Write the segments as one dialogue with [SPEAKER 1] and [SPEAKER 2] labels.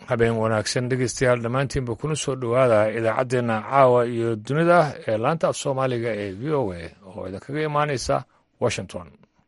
[SPEAKER 1] habeen wanaagsan dhegeystayaal dhammaantiinba kuna soo dhowaada idaacaddeenna caawa iyo dunida ee laanta af soomaaliga ee v o a oo idinkaga imaanaysa washington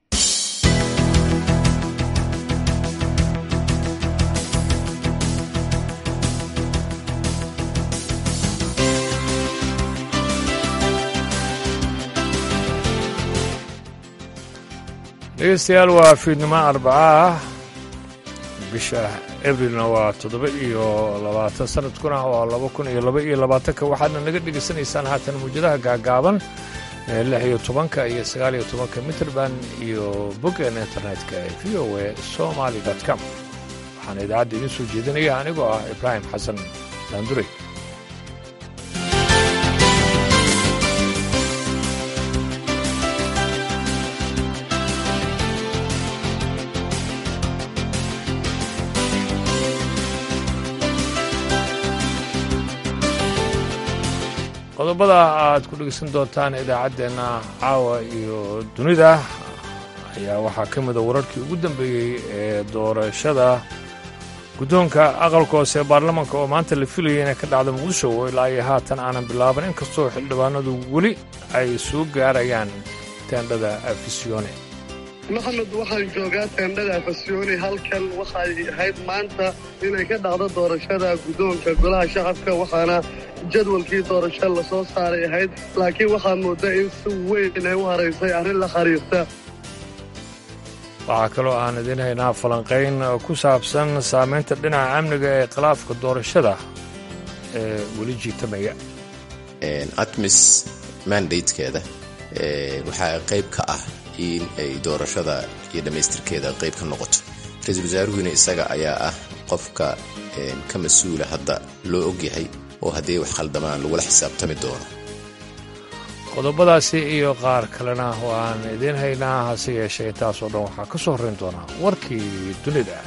[SPEAKER 1] dhegeystayaal waa fiidnimo arbaca ah bisha abrilna waa toddoba iyo labaatan sanadkuna waa laba kun iyo laba iyo labaatanka waxaadna naga dhegaysanaysaan haatan muwjadaha gaagaaban ee lix iyo tobanka iyo sagaal iyo tobanka mitrband iyo boggeena internetka ee v o a somaly com waxaana idaacadda idiin soo jeedinaya anigoo ah ibraahim xasan daandurey qodobada aad ku dhegeysan doontaan idaacaddeenna caawa iyo dunida ayaa waxaa ka mida wararkii ugu dambeeyey ee doorashada guddoonka aqalka hoose ee baarlamaanka oo maanta la filayay inay ka dhacdo muqdisho oo ilaa iyo haatan aanan bilaaban inkastoo xildhibaanadu weli ay soo gaarayaan teendhada afisyoone
[SPEAKER 2] maxamed waxaan joogaa teendhada afasyooni halkan waxay ahayd maanta inay ka dhacdo doorashada guddoonka golaha shacabka waxaana jadwalkii doorasho la soo saaray ahayd laakiin waxaa mooda in si weyn ay u haraysay arrin la khariirta
[SPEAKER 1] waxaa kaloo aan idiin haynaa falanqayn ku saabsan saamaynta dhinaca amniga ee khilaafka doorashada ee weli jiitamaya
[SPEAKER 3] atmis mandatekeeda waxaa qayb ka ah in ay doorashada iyo dhammaystirkeeda qayb ka noqoto ra-iisul wasaaruhuna isaga ayaa ah qofka ka mas-uula hadda loo ogyahay oo haddii wax khaldamaan lagula xisaabtami doono
[SPEAKER 1] qodobadaasi iyo qaar kalena waan idiin haynaa hase yeeshee intaasoo dhan waxaa ka soo horrayn doonaa warkii dunida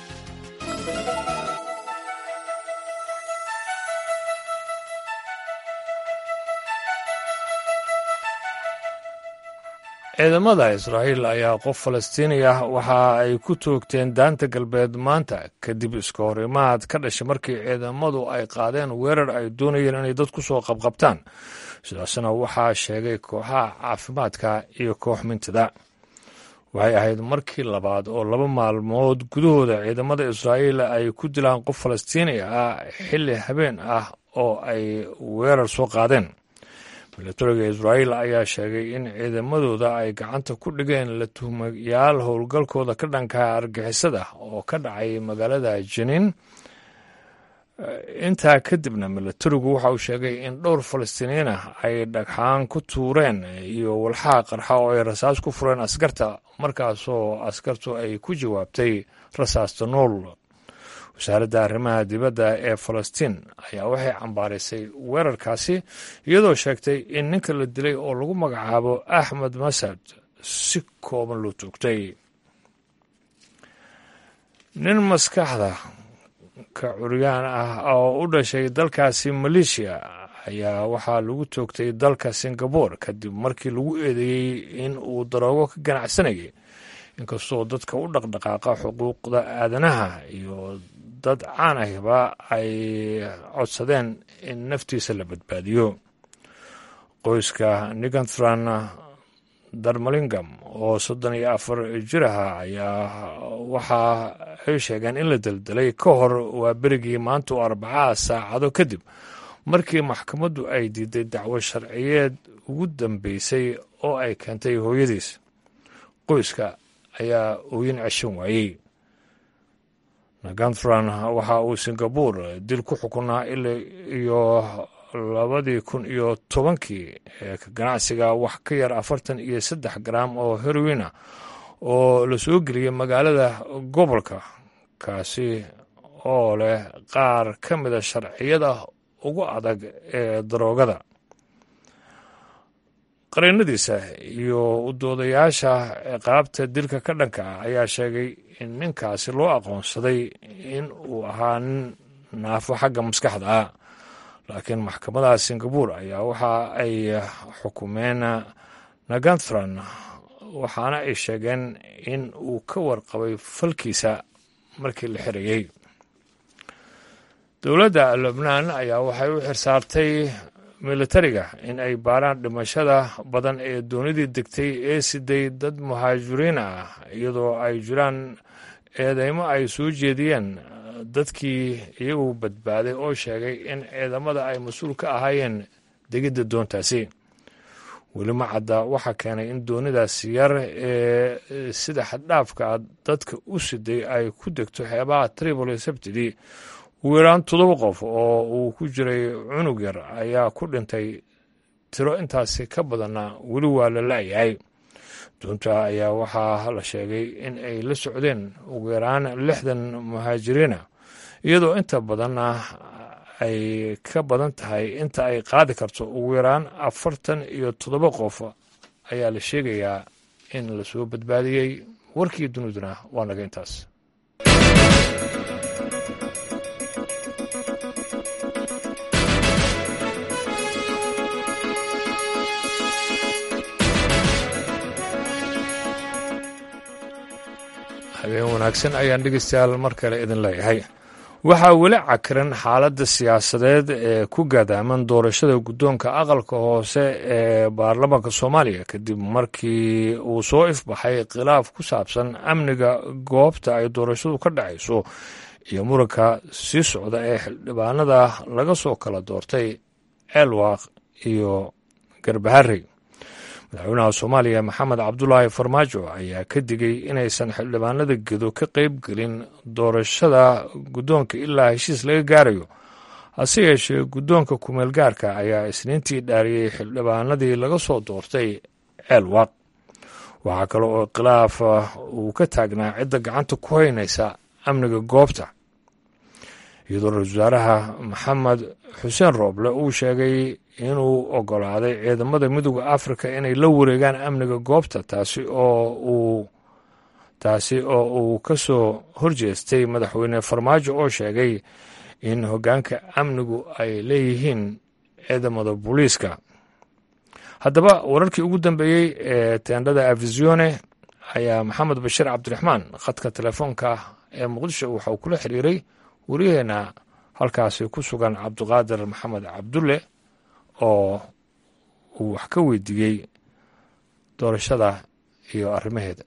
[SPEAKER 1] ciidamada israa'iil ayaa qof falastiini ah waxa ay ku toogteen daanta galbeed maanta kadib iska horimaad ka dhashay markii ciidamadu ay qaadeen weerar ay doonayeen inay dad ku soo qabqabtaan sidaasna waxaa sheegay kooxaha caafimaadka iyo koox mintida waxay ahayd markii labaad oo laba maalmood gudahooda ciidamada israa'iil ay ku dilaan qof falastiini ah xilli habeen ah oo ay weerar soo qaadeen milatariga israa'iil ayaa sheegay in ciidamadooda ay gacanta ku dhigeen la tuhmayaal howlgalkooda ka dhanka argixisada oo ka dhacay magaalada janiin intaa kadibna milatarigu waxa uu sheegay in dhowr falastiiniyiin ah ay dhagxaan ku tuureen iyo walxaha qarxa oo ay rasaas ku fureen askarta markaasoo askartu ay ku jawaabtay rasaasta nool wasaaradda arrimaha dibadda ee falastiin ayaa waxay cambaaraysay weerarkaasi iyadoo sheegtay in ninka la dilay oo lagu magacaabo axmed masad si kooban loo toogtay nin maskaxda ka curyaan ah oo u dhashay dalkaasi maleeshiya ayaa waxaa lagu toogtay dalka singabore kadib markii lagu eedeeyey in uu daroogo ka ganacsanayay inkastoo dadka u dhaqdhaqaaqa xuquuqda aadanaha iyo dad caan ahba ay codsadeen in naftiisa la badbaadiyo qoyska niganthran darmalingam oo soddon iyo afar jir aha ayaa waxa ay sheegeen in la deldelay ka hor waa berigii maanta oo arbacaha saacado kadib markii maxkamaddu ay diiday dacwo sharciyeed ugu dambeysay oo ay keentay hooyadiis qoyska ayaa ooyin ceshan waayey naganthran waxa uu singabore dil ku xukunaa ila iyo labadii kun iyo tobankii ee ka ganacsiga wax ka yar afartan iyo saddex garaam oo heroina oo la soo geliyay magaalada gobolka kaasi oo leh qaar ka mida sharciyada ugu adag ee daroogada qareennadiisa iyo udoodayaasha ciqaabta dilka ka dhanka ah ayaa sheegay in ninkaasi loo aqoonsaday in uu ahaa nin naafo xagga maskaxda ah laakiin maxkamadaha singabore ayaa waxa ay xukumeen naganthran waxaana ay sheegeen in uu ka warqabay falkiisa markii la xirayey dowladda lubnaan ayaa waxay u xirsaartay militariga in ay baaraan dhimashada badan ee doonidii degtay ee siday dad muhaajiriin ah iyadoo ay jiraan eedeymo ay soo jeediyeen dadkii iyagu badbaaday oo sheegay in ciidamada ay mas-uul ka ahaayeen degidda doontaasi weli ma cadda waxaa keenay in doonidaas yar ee sida xaddhaafka ah dadka u siday ay ku degto xeebaha tripoli sabtidii ugu yaraan toddoba qof oo uu ku jiray cunug yar ayaa ku dhintay tiro intaasi ka badanna weli waa la la'yahay doonta ayaa waxaa la sheegay in ay la socdeen ugu yaraan lixdan muhaajiriina iyadoo inta badanna ay ka badan tahay inta ay qaadi karto ugu yaraan afartan iyo toddoba qof ayaa la sheegayaa in lasoo badbaadiyey warkii duniduna waa naga intaas habeen wanaagsan ayaan dhegeystayaal mar kale idin leeyahay waxaa weli cakiran xaaladda siyaasadeed ee ku gaadaaman doorashada guddoonka aqalka hoose ee baarlamaanka soomaaliya kadib markii uu soo ifbaxay khilaaf ku saabsan amniga goobta ay doorashadu ka dhacayso iyo muranka sii socda ee xildhibaanada laga soo kala doortay ceelwaaq iyo garbaharey madaxweynaha soomaaliya maxamed cabdulaahi farmaajo ayaa ka digay inaysan xildhibaanada gedo ka qayb gelin doorashada guddoonka ilaa heshiis laga gaarayo hase yeeshee guddoonka kumeel gaarka ayaa isniintii dhaariyey xildhibaanadii laga soo doortay ceelwaaq waxaa kale oo khilaaf uu ka taagnaa cidda gacanta ku haynaysa amniga goobta iyadoo ra-isul wasaaraha maxamed xuseen rooble uu sheegay inuu ogolaaday ciidamada midooda afrika inay la wareegaan amniga goobta taasi oo uu taasi oo uu ka soo horjeestay madaxweyne farmaajo oo sheegay in hoggaanka amnigu ay leeyihiin ciidamada booliiska haddaba wararkii ugu dambeeyey ee teendhada afisione ayaa maxamed bashiir cabdiraxmaan khadka telefoonka ee muqdisho waxauu kula xiriiray waryaheena halkaasi ku sugan cabdiqaadir maxamed cabdulle oo uu wax ka weydiiyey doorashada iyo arrimaheeda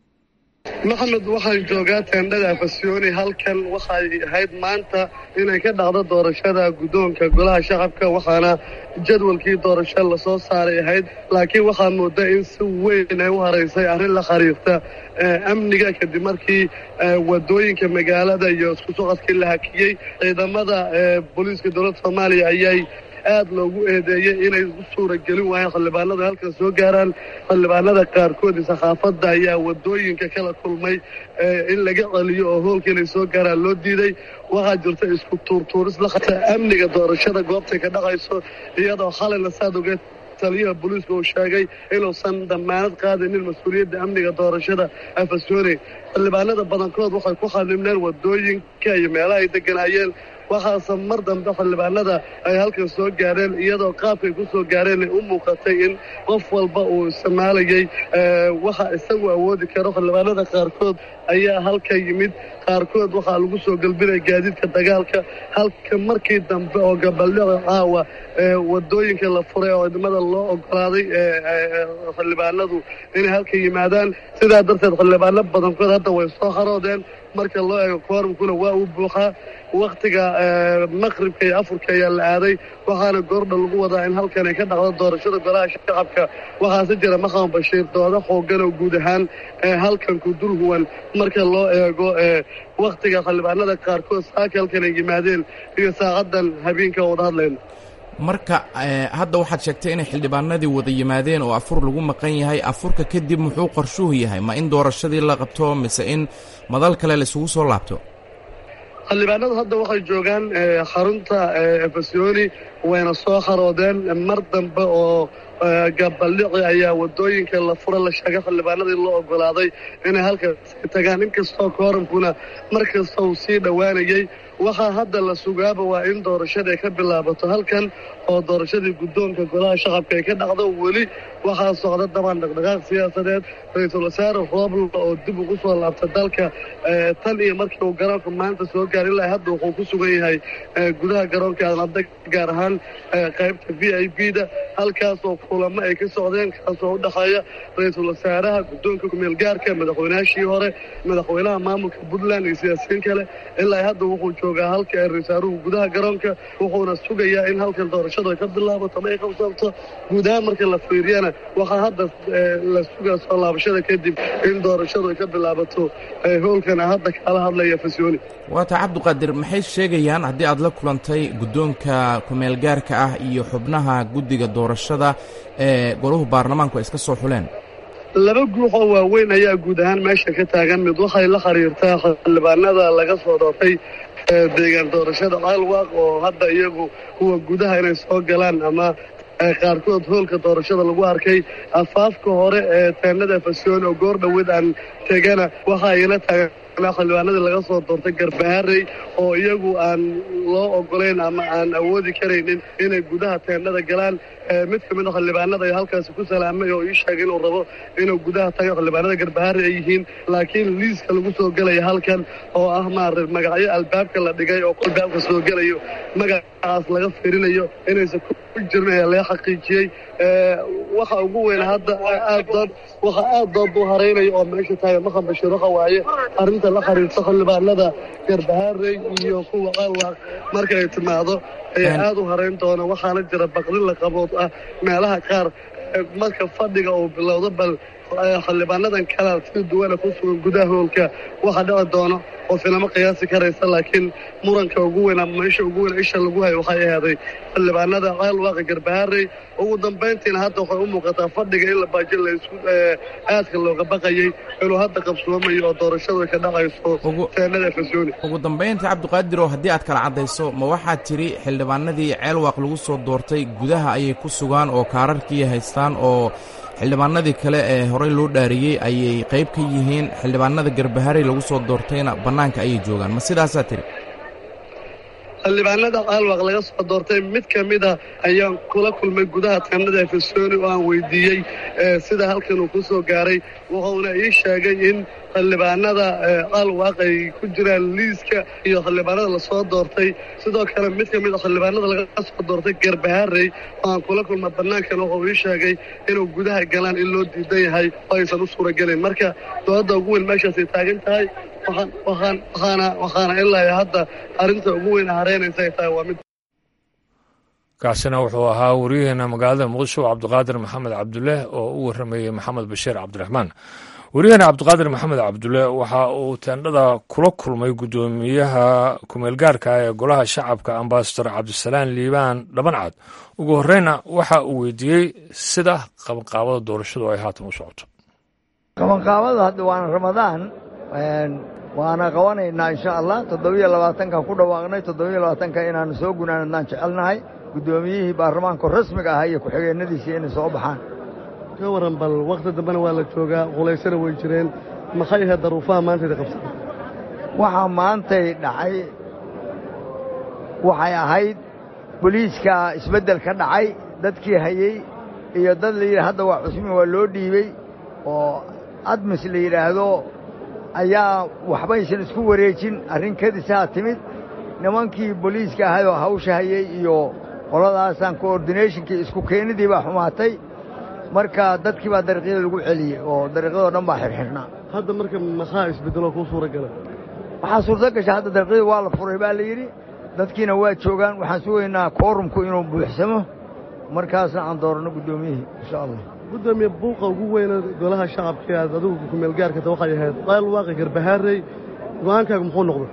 [SPEAKER 2] maxamed waxaan joogaa teendhada afasiyooni halkan waxay ahayd maanta inay ka dhacdo doorashada guddoonka golaha shacabka waxaana jadwalkii doorasho lasoo saaray ahayd laakiin waxaa mooda in si weyn ay u haraysay arrin la khariirta amniga kadib markii wadooyinka magaalada iyo isku socodkii la hakiyey ciidamada booliiska dowladda soomaaliya ayay aad loogu eedeeyey inay u suura gelin waayeen xildhibaanada halkan soo gaaraan xildhibaanada qaarkood sakhaafadda ayaa wadooyinka kala kulmay in laga celiyo oo hoolka inay soo gaaraan loo diiday waxaa jirta isku tuurtuuris la qabta amniga doorashada goobtay ka dhacayso iyadoo xalayna saad ogeed taliyaha booliiska uu sheegay inuusan damaanad qaadinin mas-uuliyadda amniga doorashada afasyoone xildhibaanada badankood waxay ku xanimneen wadooyinka iyo meelaha ay deganaayeen waxaase mar dambe xildhibaanada ay halkan soo gaareen iyadoo qaabkay ku soo gaareen ay u muuqatay in qof walba uu isticmaalayay waxa isagu awoodi karo xildhibaanada qaarkood ayaa halka yimid qaarkood waxaa lagu soo galbinaya gaadiidka dagaalka halka markii dambe oo gabaldhaca caawa wadooyinka la furay oo ciidamada loo ogolaaday xildhibaanadu inay halka yimaadaan sidaa darteed xildhibaano badankood hadda way soo haroodeen marka loo eego koorumkuna waa uu buuxaa wakhtiga maqribka iyo afurka ayaa la aaday waxaana goordha lagu wadaa in halkan ay ka dhacdo doorashada golaha shacabka waxaase jira maxamed bashiir doodo xoogan oo guud ahaan halkanku durhuwan marka loo eego wakhtiga xildhibaanada qaarkood saaka halkan ay yimaadeen iyo saacaddan habeenka wada hadlayno
[SPEAKER 4] marka hadda waxaad sheegtay inay xildhibaanadii wada yimaadeen oo afur lagu maqan yahay afurka kadib muxuu qorshuhu yahay ma in doorashadii la qabto mise in madal kale la isugu soo laabto
[SPEAKER 2] xildhibaanadu hadda waxay joogaan xarunta efasyooni wayna soo haroodeen mar dambe oo gabaldhici ayaa wadooyinka la fura la sheegay xildhibaanadii loo ogolaaday inay halkaasi tagaan inkastoo kooramkuna mar kasta uu sii dhowaanayey waxaa hadda la sugaaba waa in doorashada ay ka bilaabato halkan oo doorashadii guddoonka golaha shacabka ay ka dhacdo weli waxaa socda dabaan dhaqdhaqaaq siyaasadeed ra-iisul wasaare roobla oo dib ugu soo laabta dalka tan iyo markii uu garoonka maanta soo gaar ilaa hadda wuxuu ku sugan yahay gudaha garoonka aadnada gaar ahaan qaybta v i b da halkaasoo kulamo ay ka socdeen kaasoo u dhexeeya ra-iisul wasaaraha guddoonka kumeelgaarka madaxweynaashii hore madaxweynaha maamulka puntland iyo siyaasiyiin kale ilaa hadda wuxuu joogaa halka ee ra-isaaruhu gudaha garoonka wuxuuna sugayaa in halkan doorashadu ay ka bilaabato ama ay qabsanto guud ahaan marka la fiiriyana waxaa hadda la sugaa soo laabashada kadib in doorashadu ay ka bilaabato howlkana hadda kaala hadlaya fasyooni
[SPEAKER 4] waata cabdiqaadir maxay sheegayaan haddii aad la kulantay guddoonka kumeelgaarka ah iyo xubnaha guddiga doorashada ee golahu baarlamaanku ay iska soo xuleen
[SPEAKER 2] laba guux oo waaweyn ayaa guud ahaan meesha ka taagan mid waxay la xiriirtaa xildhibaanada laga soo doortay deegaan doorashada caalwaaq oo hadda iyagu kuwa gudaha inay soo galaan ama qaarkood hoolka doorashada lagu arkay afaafka hore ee teenada fasyoon oo goor dhoweed aan tegana waxa ayna taagan xildhibaanadii laga soo doortay garbaharey oo iyagu aan loo ogolayn ama aan awoodi karaynin inay gudaha teendhada galaan mid ka mid a xildhibaanada ay halkaasi ku salaamay oo ii sheegay inuu rabo inuu gudaha tago xildhibaanada garbaharey ay yihiin laakiin liiska lagu soo gelaya halkan oo ah maarata magacyo albaabka la dhigay oo albaabka soo gelayo magacaas laga firinayo inaysan ku jirin ayaa laga xaqiijiyey waxa ugu weyn hadda aad dood waxa aad dood u haraynayo oo meesha taagan maqan bashiir waxa waaye arrinta la xiriirta xildhibaanada garbaharey iyo kuwa qalwaaq marka ay timaado ayaa aad u harayn doona waxaana jira baqdin la qabood ah meelaha qaar marka fadhiga uu bilowdo bal xildhibaanadan kala si duwana ku sugan gudaha hoolka waxa dhici doono oo filamo qiyaasi karaysa laakiin muranka ugu weyn ama meesha ugu weyn isha lagu hayo waxay ahaaday xildhibaanada caalwaaqa garbaharey ugu dambayntiina hadda waxay u muuqataa fadhiga in la baajin laysku aadka looga baqayay inuu hadda qabsoomayo oo doorashadu ay ka dhacayso teenada fasyooni
[SPEAKER 4] ugu dambaynta cabdiqaadir oo haddii aad kala caddayso ma waxaad tidhi xildhibaanadii ceelwaaq lagu soo doortay gudaha ayay ku sugaan oo kaararkii haystaan oo xildhibaanadii kale ee horey loo dhaariyey ayay qayb ka yihiin xildhibaanada garbaharey lagu soo doortayna bannaanka ayay joogaan ma sidaasaa tidhi
[SPEAKER 2] xildhibaanada caalwaaq laga soo doortay mid ka mid a ayaan kula kulmay gudaha teenada efesoni oo aan weydiiyey sida halkan uu ku soo gaaray wuxuuna ii sheegay in xildhibaanada caalwaaq ay ku jiraan liiska iyo xildhibaanada lasoo doortay sidoo kale mid ka mid a xildhibaanada laga soo doortay garbaharey oo aan kula kulma bannaankan wuxuu ii sheegay inuu gudaha galaan in loo diidan yahay oo aysan u suuragelin marka dooladda ugu weyn meeshaasay taagan tahay waxaana ilaa hadda arrinta ugu weyn hareynaysa ay tahay waa mid
[SPEAKER 1] kaasina wuxuu ahaa wariyaheena magaalada muqdisho cabdiqaadir maxamed cabdulle oo u warramayey maxamed bashiir cabdiraxmaan wariyaheena cabdiqaadir maxamed cabdulle waxa uu teendhada kula kulmay guddoomiyaha kumeelgaarka ee golaha shacabka ambasador cabdisalaan liibaan dhabancad ugu horreyna waxa uu weydiiyey sida qabanqaabada doorashadu ay haatan u socoto
[SPEAKER 5] qabanqaabada hadda waana ramadaan waana qabanaynaa insha allah toddobiyo labaatanka ku dhawaaqnay toddobiyo labaatanka inaanu soo gunaanadnaan jecelnahay guddoomiyihii baarlamaanka rasmiga ahaa iyo ku-xigeenadiisii inay soo baxaan
[SPEAKER 2] ka waran bal wakhti dambena waa la joogaa qulaysana way jireen maxay ahayd daruufaha maantayda qabsada
[SPEAKER 5] waxaa maantay dhacay waxay ahayd boliiska isbeddel ka dhacay dadkii hayey iyo dad la yidhi hadda waa cusmi waa loo dhiibey oo admis la yidhaahdo ayaa waxbaysan isku wareejin arrin kadisaa timid nimankii boliiska ahayoo hawsha hayey iyo qoladaasaan coordinationkii isku keenidii baa xumaatay marka dadkii baa dariiqyada lagu celiyey oo dariiqyadoo dhan baa xirxirhnaa
[SPEAKER 2] hadda marka maxaa isbeddeloo kuu suura gala
[SPEAKER 5] waxaa suurto gasha hadda dariiqyadii waa la furay baa la yidhi dadkiina waa joogaan waxaan sugaynaa koorumku inuu buuxsamo markaasna aan dooranno guddoomiyihii insha allah
[SPEAKER 2] gudoomiye buuqa ugu weyna golaha shacabka aad adigu kumeelgaarkata waxay ahayd qayl waaqi garbahaarey go'aankaagu muxuu noqday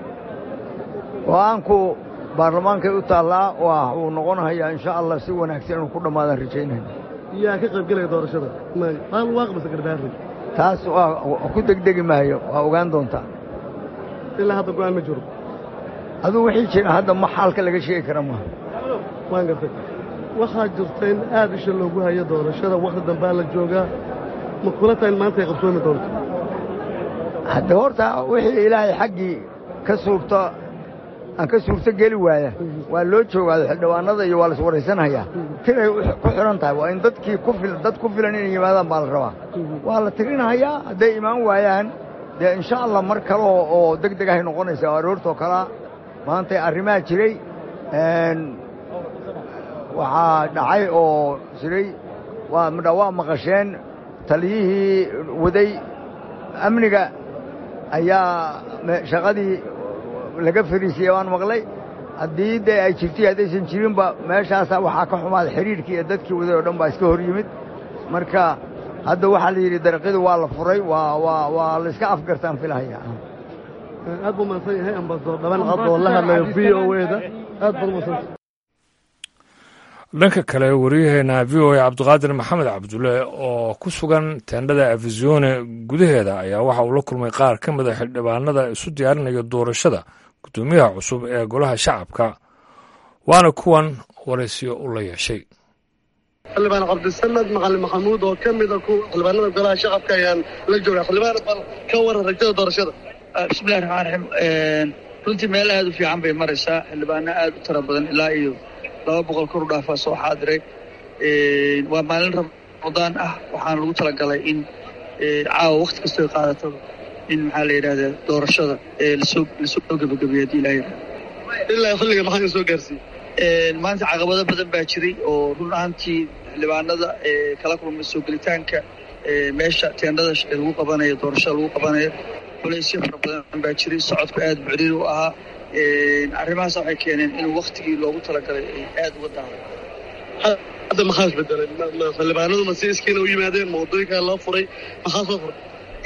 [SPEAKER 5] go'aanku baarlamaankay u taallaa waa uu noqonahayaa insha allah si wanaagsan inuu ku dhammaadaan rajaynayna
[SPEAKER 2] yaa ka qayb gelaya doorashada qayl waaqi mase garbahaarey
[SPEAKER 5] taas waa ku degdegi maayo waa ogaan doontaa
[SPEAKER 2] ilaa hadda go'aan ma jiro
[SPEAKER 5] aduu wixii jira hadda ma xaalka laga sheegi kara maaha
[SPEAKER 2] waan gartay waxaa jirta in aad isha loogu hayo doorashada wakhti dambaa la joogaa ma kula tahay in maanta ay qabsoomi doonto
[SPEAKER 5] hadda horta wixii ilaahay xaggii ka suurto aan ka suurto geli waaya waa loo joogaado xildhibaanada iyo waa la iswaraysanhayaa tiray ku xidhan tahay waa in dadkii ku fil dad ku filan inay yimaadaan baa la rabaa waa la tirinhayaa hadday imaan waayaan dee insha allah mar kale oo deg deg ahay noqonaysaa oo aroortoo kalea maantay arrimaha jiray waxaa dhacay oo jiray waa midha waa maqasheen taliyihii waday amniga ayaa shaqadii laga fariisiyey waan maqlay haddii dee ay jirtay haddaysan jirinba meeshaasaa waxaa ka xumaaday xidhiidhkii iyo dadkii waday oo dhan baa iska hor yimid marka hadda waxaa la yidhi dariiqyadu waa la furay waa waa waa la iska afgartaan filahaya
[SPEAKER 2] aad buu mahadsan yahay ambasador dhaban cad oo la hadlayo v o eda aad baad umadsanta
[SPEAKER 1] dhanka kale waryaheena v o a cabdiqaadir maxamed cabdulle oo ku sugan teendhada afisyoone gudaheeda ayaa waxa uu la kulmay qaar ka mid a xildhibaanada isu diyaarinaya doorashada guddoomiyaha cusub ee golaha shacabka waana kuwan waraysiyo u la yeeshay
[SPEAKER 2] xildhibaan cabdisamed macalin maxamuud oo ka mida ku xildhibaanada golaha shacabka ayaan la joogaa xildhibaan bal ka waran rajada doorashada
[SPEAKER 6] bismillahi raxmaan raxiim runtii meel aad u fiican bay maraysaa xildhibaano aad u tira badan ilaa iyo laba boqol kor u dhaafaa soo xaadiray waa maalin ramadaan ah waxaana lagu talagalay in caawa wakti kastoo qaadato in maxaa la yidhahdaa doorashada lasoo lasoo gebagabeeyo haddii ilaha yidhahda
[SPEAKER 2] ilaa xilliga maxaa soo gaarsiiyey
[SPEAKER 6] maanta caqabado badan baa jiray oo run ahaantii xildhibaanada kala kulmay soo gelitaanka meesha teendhada lagu qabanayo doorashada lagu qabanayo culaysyo fara badan baa jiray socodku aad bucriir u ahaa arrimahaas waxay keeneen inuu waktigii loogu talagalay ay aad uga daaday
[SPEAKER 2] hadda maxaa isbedelay xildhibaanadu ma si iskiina u yimaadeen ma waddooyinkaa loo furay maxaa soo furay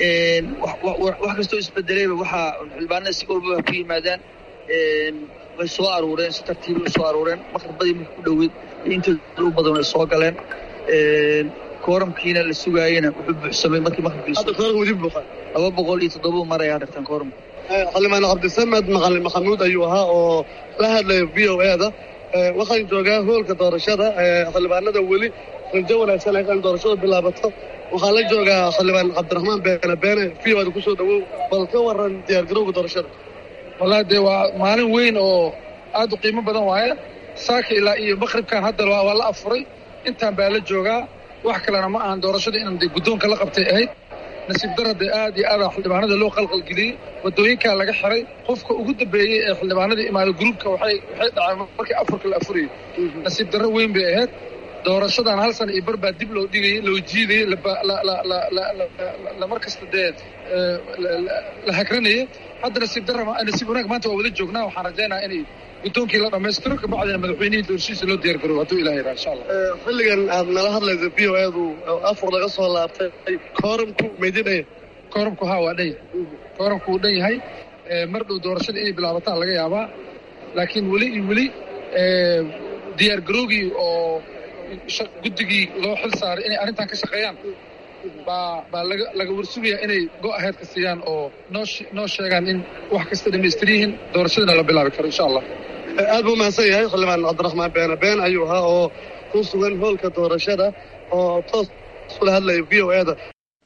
[SPEAKER 6] wax kastoo isbedelayba waxaa xildhibaanada si walbaba ku yimaadaan way soo aruureen si tartiiba u soo aruureen maqribadii marka ku dhoweyd intooda u badan ay soo galeen kooramkiina la sugaayena wuxuu buuxsamay markii maqribkiisu laba boqol iyo toddoba marayaa dhirtan kooramka
[SPEAKER 2] xildhibaan cabdisamed macalin maxamuud ayuu ahaa oo la hadlaya v o eda waxaan joogaa hoolka doorashada xildhibaanada weli rajo wanaagsan ay in doorashadu bilaabato waxaan la joogaa xildhibaan cabdiraxmaan beene beene v o eda kusoo dhawow bal ka waran diyaargarowga doorashada
[SPEAKER 7] wallahi dee waa maalin weyn oo aad u qiimo badan waaye saaka ilaa iyo maqribkan hadda waa la afuray intaan baa la joogaa wax kalena ma ahan doorashada inaan dee guddoonka la qabtay ahayd nasiib dara dee aad iyo aada xildhibaanada loo qalqalgeliyey waddooyinkaa laga xiray qofka ugu dambeeyey ee xildhibaanada imaaday gruubka waxay waxay dhaceen markii afurka la afurayay nasiib darro weyn bay ahayd doorashadan hal sana iyo bar baa dib loo dhigayay loo jiidayey lamar kasta dee la hagranayay hadda nasiib darra nasiib wanaag maanta waa wada joognaa waxaan rajaynaha inay guddoonkii la dhammaystiro kabacdina madaxweynihii doorashiisa loo diyaar garoobo hadduu ilaha yidhaha insha allah
[SPEAKER 2] xilligan aad nala hadlaysa v o edu afur laga soo laabtay kooramku meydin dhaya
[SPEAKER 7] kooramku haa waa dhan yahay kooramku wuu dhan yahay mar dhow doorashada inay bilaabataan laga yaabaa laakiin weli iyo weli diyaar garoogii oo guddigii loo xil saaray inay arrintan ka shaqeeyaan baa baa laga laga warsugayaa inay go-aheedka siiyaan oo noo noo sheegaan in wax kasta dhamaystir yihiin doorashadana la bilaabi karo insha allah
[SPEAKER 2] aad buu mahadsan yahay xildhibaan cabdiraxmaan beene been ayuu ahaa oo ku sugan hoolka doorashada oo toos ula hadlaya v o eda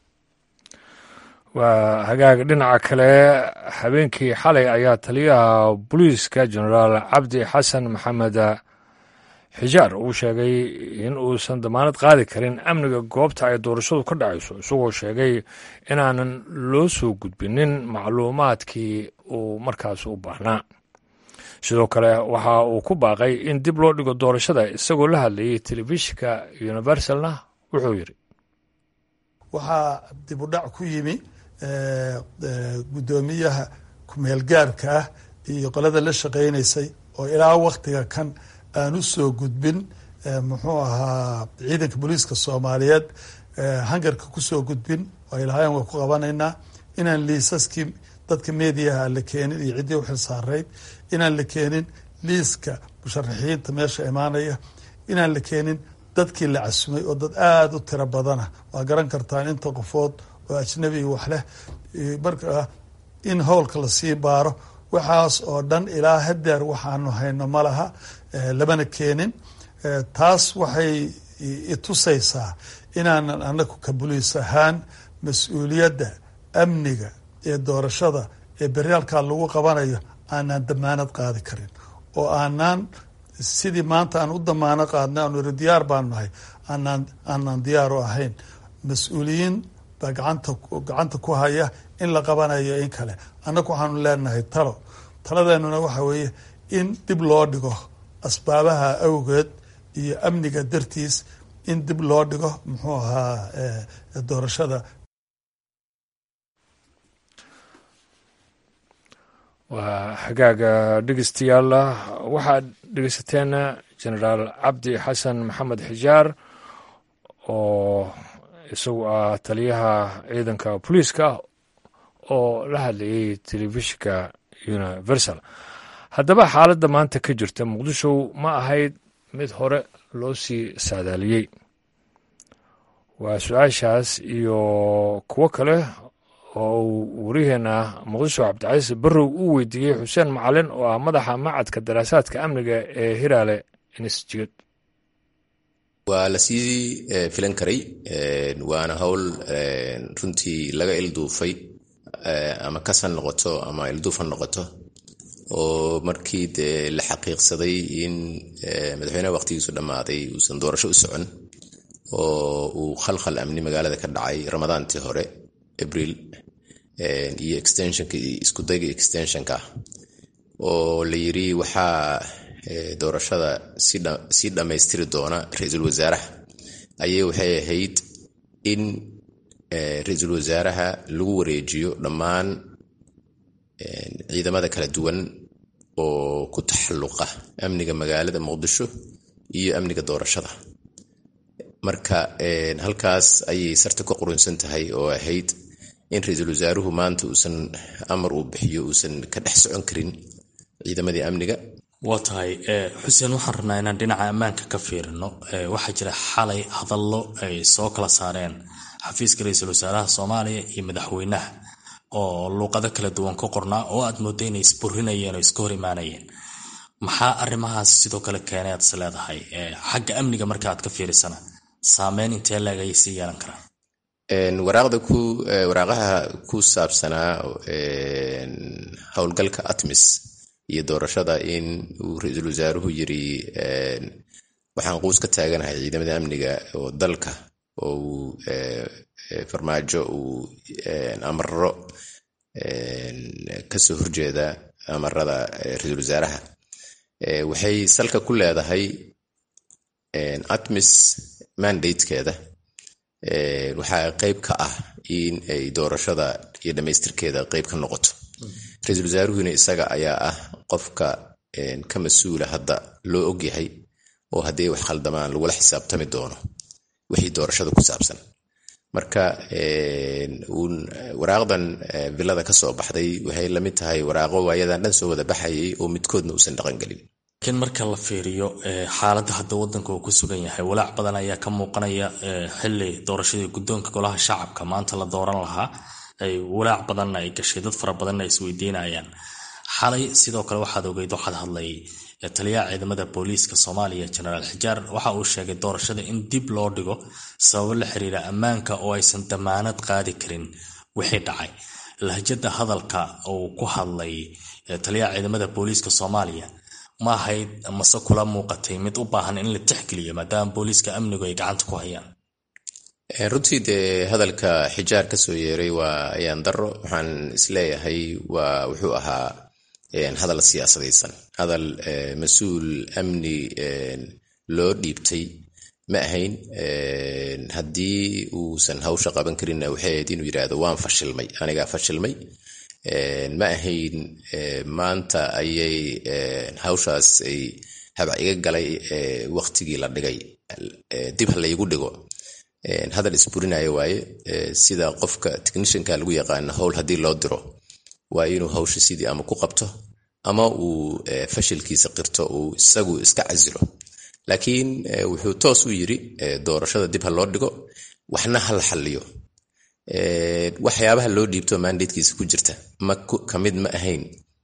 [SPEAKER 1] waa hagaag dhinaca kale habeenkii xalay ayaa taliyaha booliiska genaraal cabdi xasan maxamed xijaar uu sheegay in uusan damaanad qaadi karin amniga goobta ay doorashadu ka dhacayso isagoo sheegay inaanan loo soo gudbinin macluumaadkii uu markaas u baahnaa sidoo kale waxa uu ku baaqay in dib loo dhigo doorashada isagoo la hadlayay telefishinka universalna wuxuu yidhi
[SPEAKER 8] waxaa dib u dhac ku yimi guddoomiyaha ku-meelgaarka ah iyo qolada la shaqaynaysay oo ilaa waktiga kan aan u soo gudbin muxuu ahaa ciidanka booliiska soomaaliyeed hangarka kusoo gudbin ay lahaayeen waa ku qabanaynaa inaan liisaskii dadka mediaha la keenin iyo ciddii u xilsaarayd inaan la keenin liiska musharaxiinta meesha imaanaya inaan la keenin dadkii la casumay oo dad aada u tiro badana waa garan kartaan inta qofood oo ajnabi wax leh marka in howlka lasii baaro waxaas oo dhan ilaa hadeer waxaanu hayno ma laha lamana keenin taas waxay itusaysaa inaanan anagu ka buliis ahaan mas-uuliyadda amniga ee doorashada ee beryaalkaa lagu qabanayo aanaan damaanad qaadi karin oo aanaan sidii maanta aan u damaano qaadnay aanu iri diyaar baan nahay aanaan aanaan diyaar u ahayn mas-uuliyiin baa gacanta gacanta ku haya in la qabanayo in kale annagu waxaanu leenahay talo taladeenuna waxa weeye in dib loo dhigo asbaabaha awgeed iyo amniga dartiis in dib loo dhigo muxuu ahaa doorashada
[SPEAKER 1] waa xagaaga dhegeystayaal waxaad dhegeysateen genaraal cabdi xasan maxamed xijaar oo isagu ah taliyaha ciidanka booliiska oo la hadlayay telefishinka universal haddaba xaaladda maanta ka jirta muqdisho ma ahayd mid hore loo sii saadaaliyey waa su-aashaas iyo kuwo kale oo uu waryaheena muqdisho cabdicasiis barrow uu weydiiyey xuseen macalin oo ah madaxa macadka daraasaadka amniga ee hiraale institute
[SPEAKER 3] waa lasii filan karay waana howl runtii laga ilduufay ama kasan noqoto ama ilduufan noqoto oo markii dee la xaqiiqsaday in madaxweyneha waqtigiisu dhammaaday uusan doorasho u socon oo uu khalkhal amni magaalada ka dhacay ramadaantii hore abriil iyo extensionka iskudayga extensionka oo la yiri waxaa doorashada sii dhammaystiri doona ra-iisul wasaaraha ayay waxay ahayd in ra-iisul wasaaraha lagu wareejiyo dhammaan ciidamada kala duwan oo ku taxalluqa amniga magaalada muqdisho iyo amniga doorashada marka halkaas ayay sarta ka qurunsan tahay oo ahayd in ra-iisul wasaaruhu maanta uusan amar uu bixiyo uusan ka dhex socon karin ciidamadii amniga
[SPEAKER 9] waa tahay xuseen waxaan rabnaa inaan dhinaca ammaanka ka fiirino waxaa jira xalay hadallo ay soo kala saareen xafiiska ra-iisul wasaaraha soomaaliya iyo madaxweynaha oo luuqado kala duwan ka qornaa oo aad mooda inay isburinayeen oo iska hor imaanayeen maxaa arrimahaas sidoo kale keenay aad is leedahay xagga amniga marka aad ka fiirisana saameyn intee leeg ayay sii yeelan karaan
[SPEAKER 3] waraaqaha ku saabsanaa howlgalka atmis iyo doorashada in uu ra-iisul wasaaruhu yiri waxaan quus ka taaganahay ciidamada amniga oo dalka oo uu farmaajo uu amaro kasoo horjeeda amarada ra-iisul wasaaraha waxay salka ku leedahay atmis mandatekeeda waxaa qeyb ka ah in ay doorashada iyo dhammaystirkeeda qeyb ka noqoto ra-iisul wasaaruhuna isaga ayaa ah qofka ka mas-uula hadda loo ogyahay oo haddii wax khaldamaan lagula xisaabtami doono wixii doorashada ku saabsan marka waraaqdan villada ka soo baxday waxay lamid tahay waraaqo waayadan dhan soo wada baxayay oo midkoodna uusan dhaqangelin
[SPEAKER 9] laakiin marka la fiiriyo xaaladda hadda waddanka uu ku sugan yahay walaac badan ayaa ka muuqanaya xili doorashadii guddoonka golaha shacabka maanta la dooran lahaa ay walaac badanna ay gashay dad fara badanna ay isweydiinayaan xalay sidoo kale waxaad ogeyd waxaad hadlay taliyaha ciidamada booliiska soomaaliya jenaraal xijaar waxa uu sheegay doorashada in dib loo dhigo sababo la xiriira ammaanka oo aysan damaanad qaadi karin wixii dhacay lahjada hadalka uu ku hadlay taliyaha ciidamada booliiska soomaaliya ma ahayd mase kula muuqatay mid u baahan in la tixgeliyo maadaama booliiska amnigu ay gacanta ku hayaan
[SPEAKER 3] runtii dee hadalka xijaar kasoo yeeray waa ayaan daro waxaan isleeyahay waa wuxuu ahaa hadal siyaasadaysan hadal mas-uul amni loo dhiibtay ma ahayn haddii uusan hawsha qaban karinna waxay ahayd inuu yidhaahdo waan fashilmay anigaa fashilmay ma ahayn maanta ayay hawshaas ay habac iga galay waqtigii la dhigay dib ha laygu dhigo hadal isburinayo waaye sida qofka technishanka lagu yaqaano howl haddii loo diro waa inuu hawsha sidii ama ku qabto ama uu fashilkiisa qirto uu isagu iska casilo laakiin wuxuu toos u yiri doorashada dib ha loo dhigo waxna ha la xalliyo waxyaabaha loo dhiibto mandatekiisa ku jirta ma kamid ma ahayn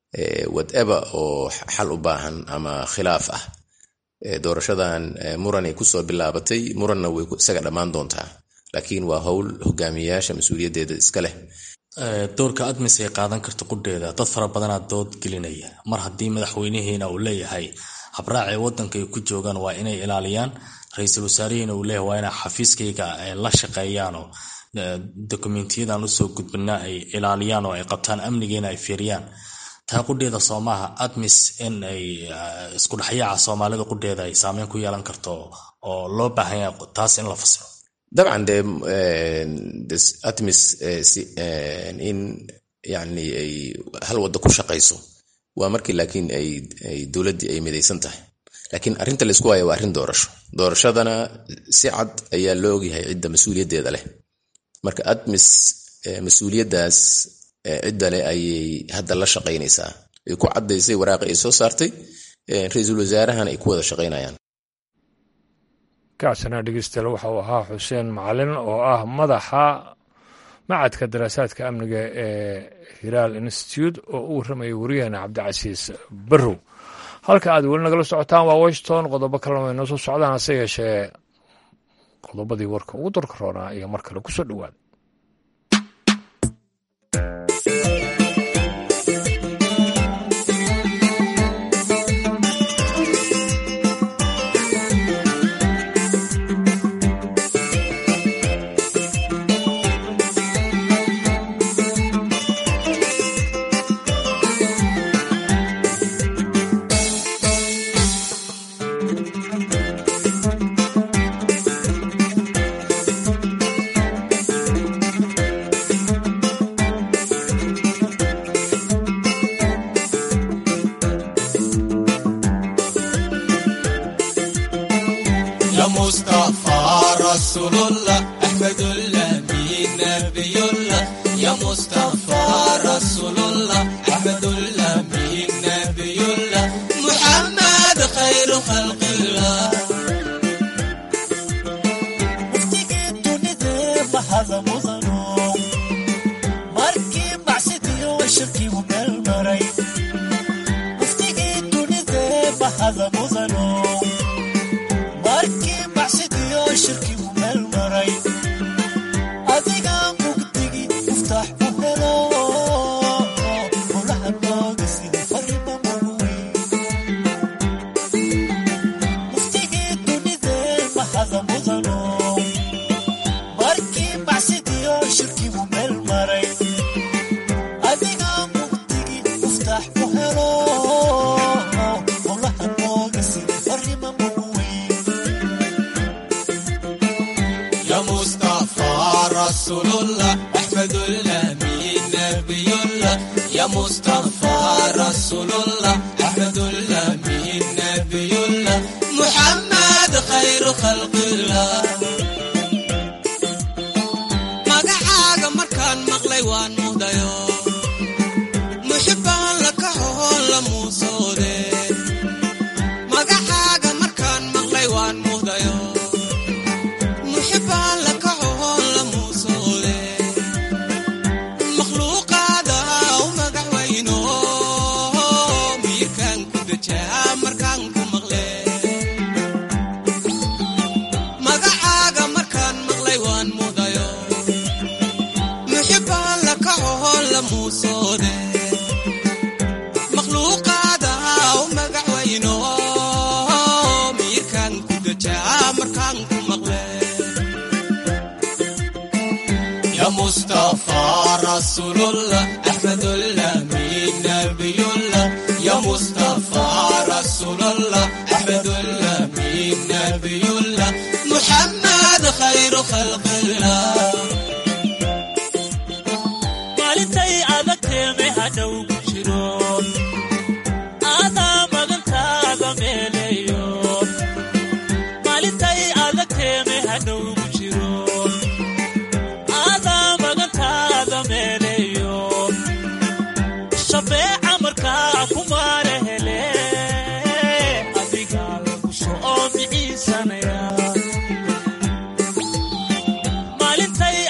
[SPEAKER 3] whatever oo xal u baahan ama khilaaf ah doorashadan muranay kusoo bilaabatay muranna way isaga dhammaan doontaa laakiin waa howl hogaamiyayaasha mas-uuliyaddeeda iska leh
[SPEAKER 9] doorka admis ay qaadan karto qudheeda dad fara badanaa dood gelinaya mar haddii madaxweynihiina uu leeyahay habraacay waddanka ay ku joogaan waa inay ilaaliyaan ra-iisul wasaarihiina uu leeyahay waa inay xafiiskayga la shaqeeyaanoo dokumentyadan usoo gudbina ay ilaaliyaan oo ay qabtaan amnigeena ay fiiriyaan taa qudheeda soo maaha admis in ay isku dhexyaaca soomaalida qudheeda ay saameyn ku yeelan karto oo loo baahan yahay taas in la fasiro
[SPEAKER 3] dabcan de atmis in yani ay hal wadda ku shaqayso waa markii laakiin ay dowladdii ay midaysan tahay laakiin arrinta laysku haya waa arrin doorasho doorashadana si cad ayaa loo ogyahay cidda mas-uuliyaddeeda leh marka admis mas-uuliyaddaas cidda leh ayay hadda la shaqaynaysaa ay ku caddaysay waraaqi ay soo saartay ra-iisul wasaarahana ay ku wada shaqaynayaan
[SPEAKER 1] kaasina dhegeystayaal waxa uu ahaa xuseen macalin oo ah madaxa macadka daraasaadka amniga ee hiraal institute oo u warramayay wariyaheena cabdicasiis barrow halka aad weli nagala socotaan waa washington qodobo kalena way noo soo socdaan hase yeeshee qodobadii warka ugu dorka roonaa iyo mar kale kusoo dhowaada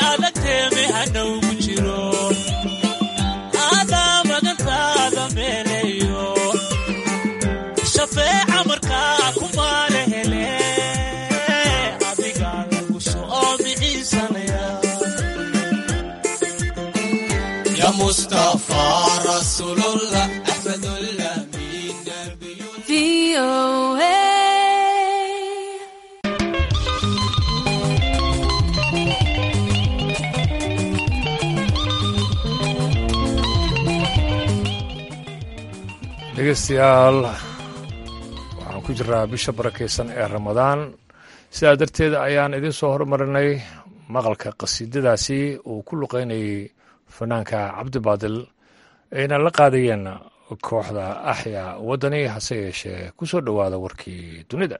[SPEAKER 10] adawgu jiro adaa magantaada meele
[SPEAKER 1] dhegeystayaal waxaan ku jiraa bisha barakaysan ee ramadaan sidaa darteed ayaan idiin soo hormarinay maqalka qasiidadaasi uu ku luqeynayay fanaanka cabdibaadil ayna la qaadayeen kooxda axya waddani hase yeeshee ku soo dhowaada warkii dunida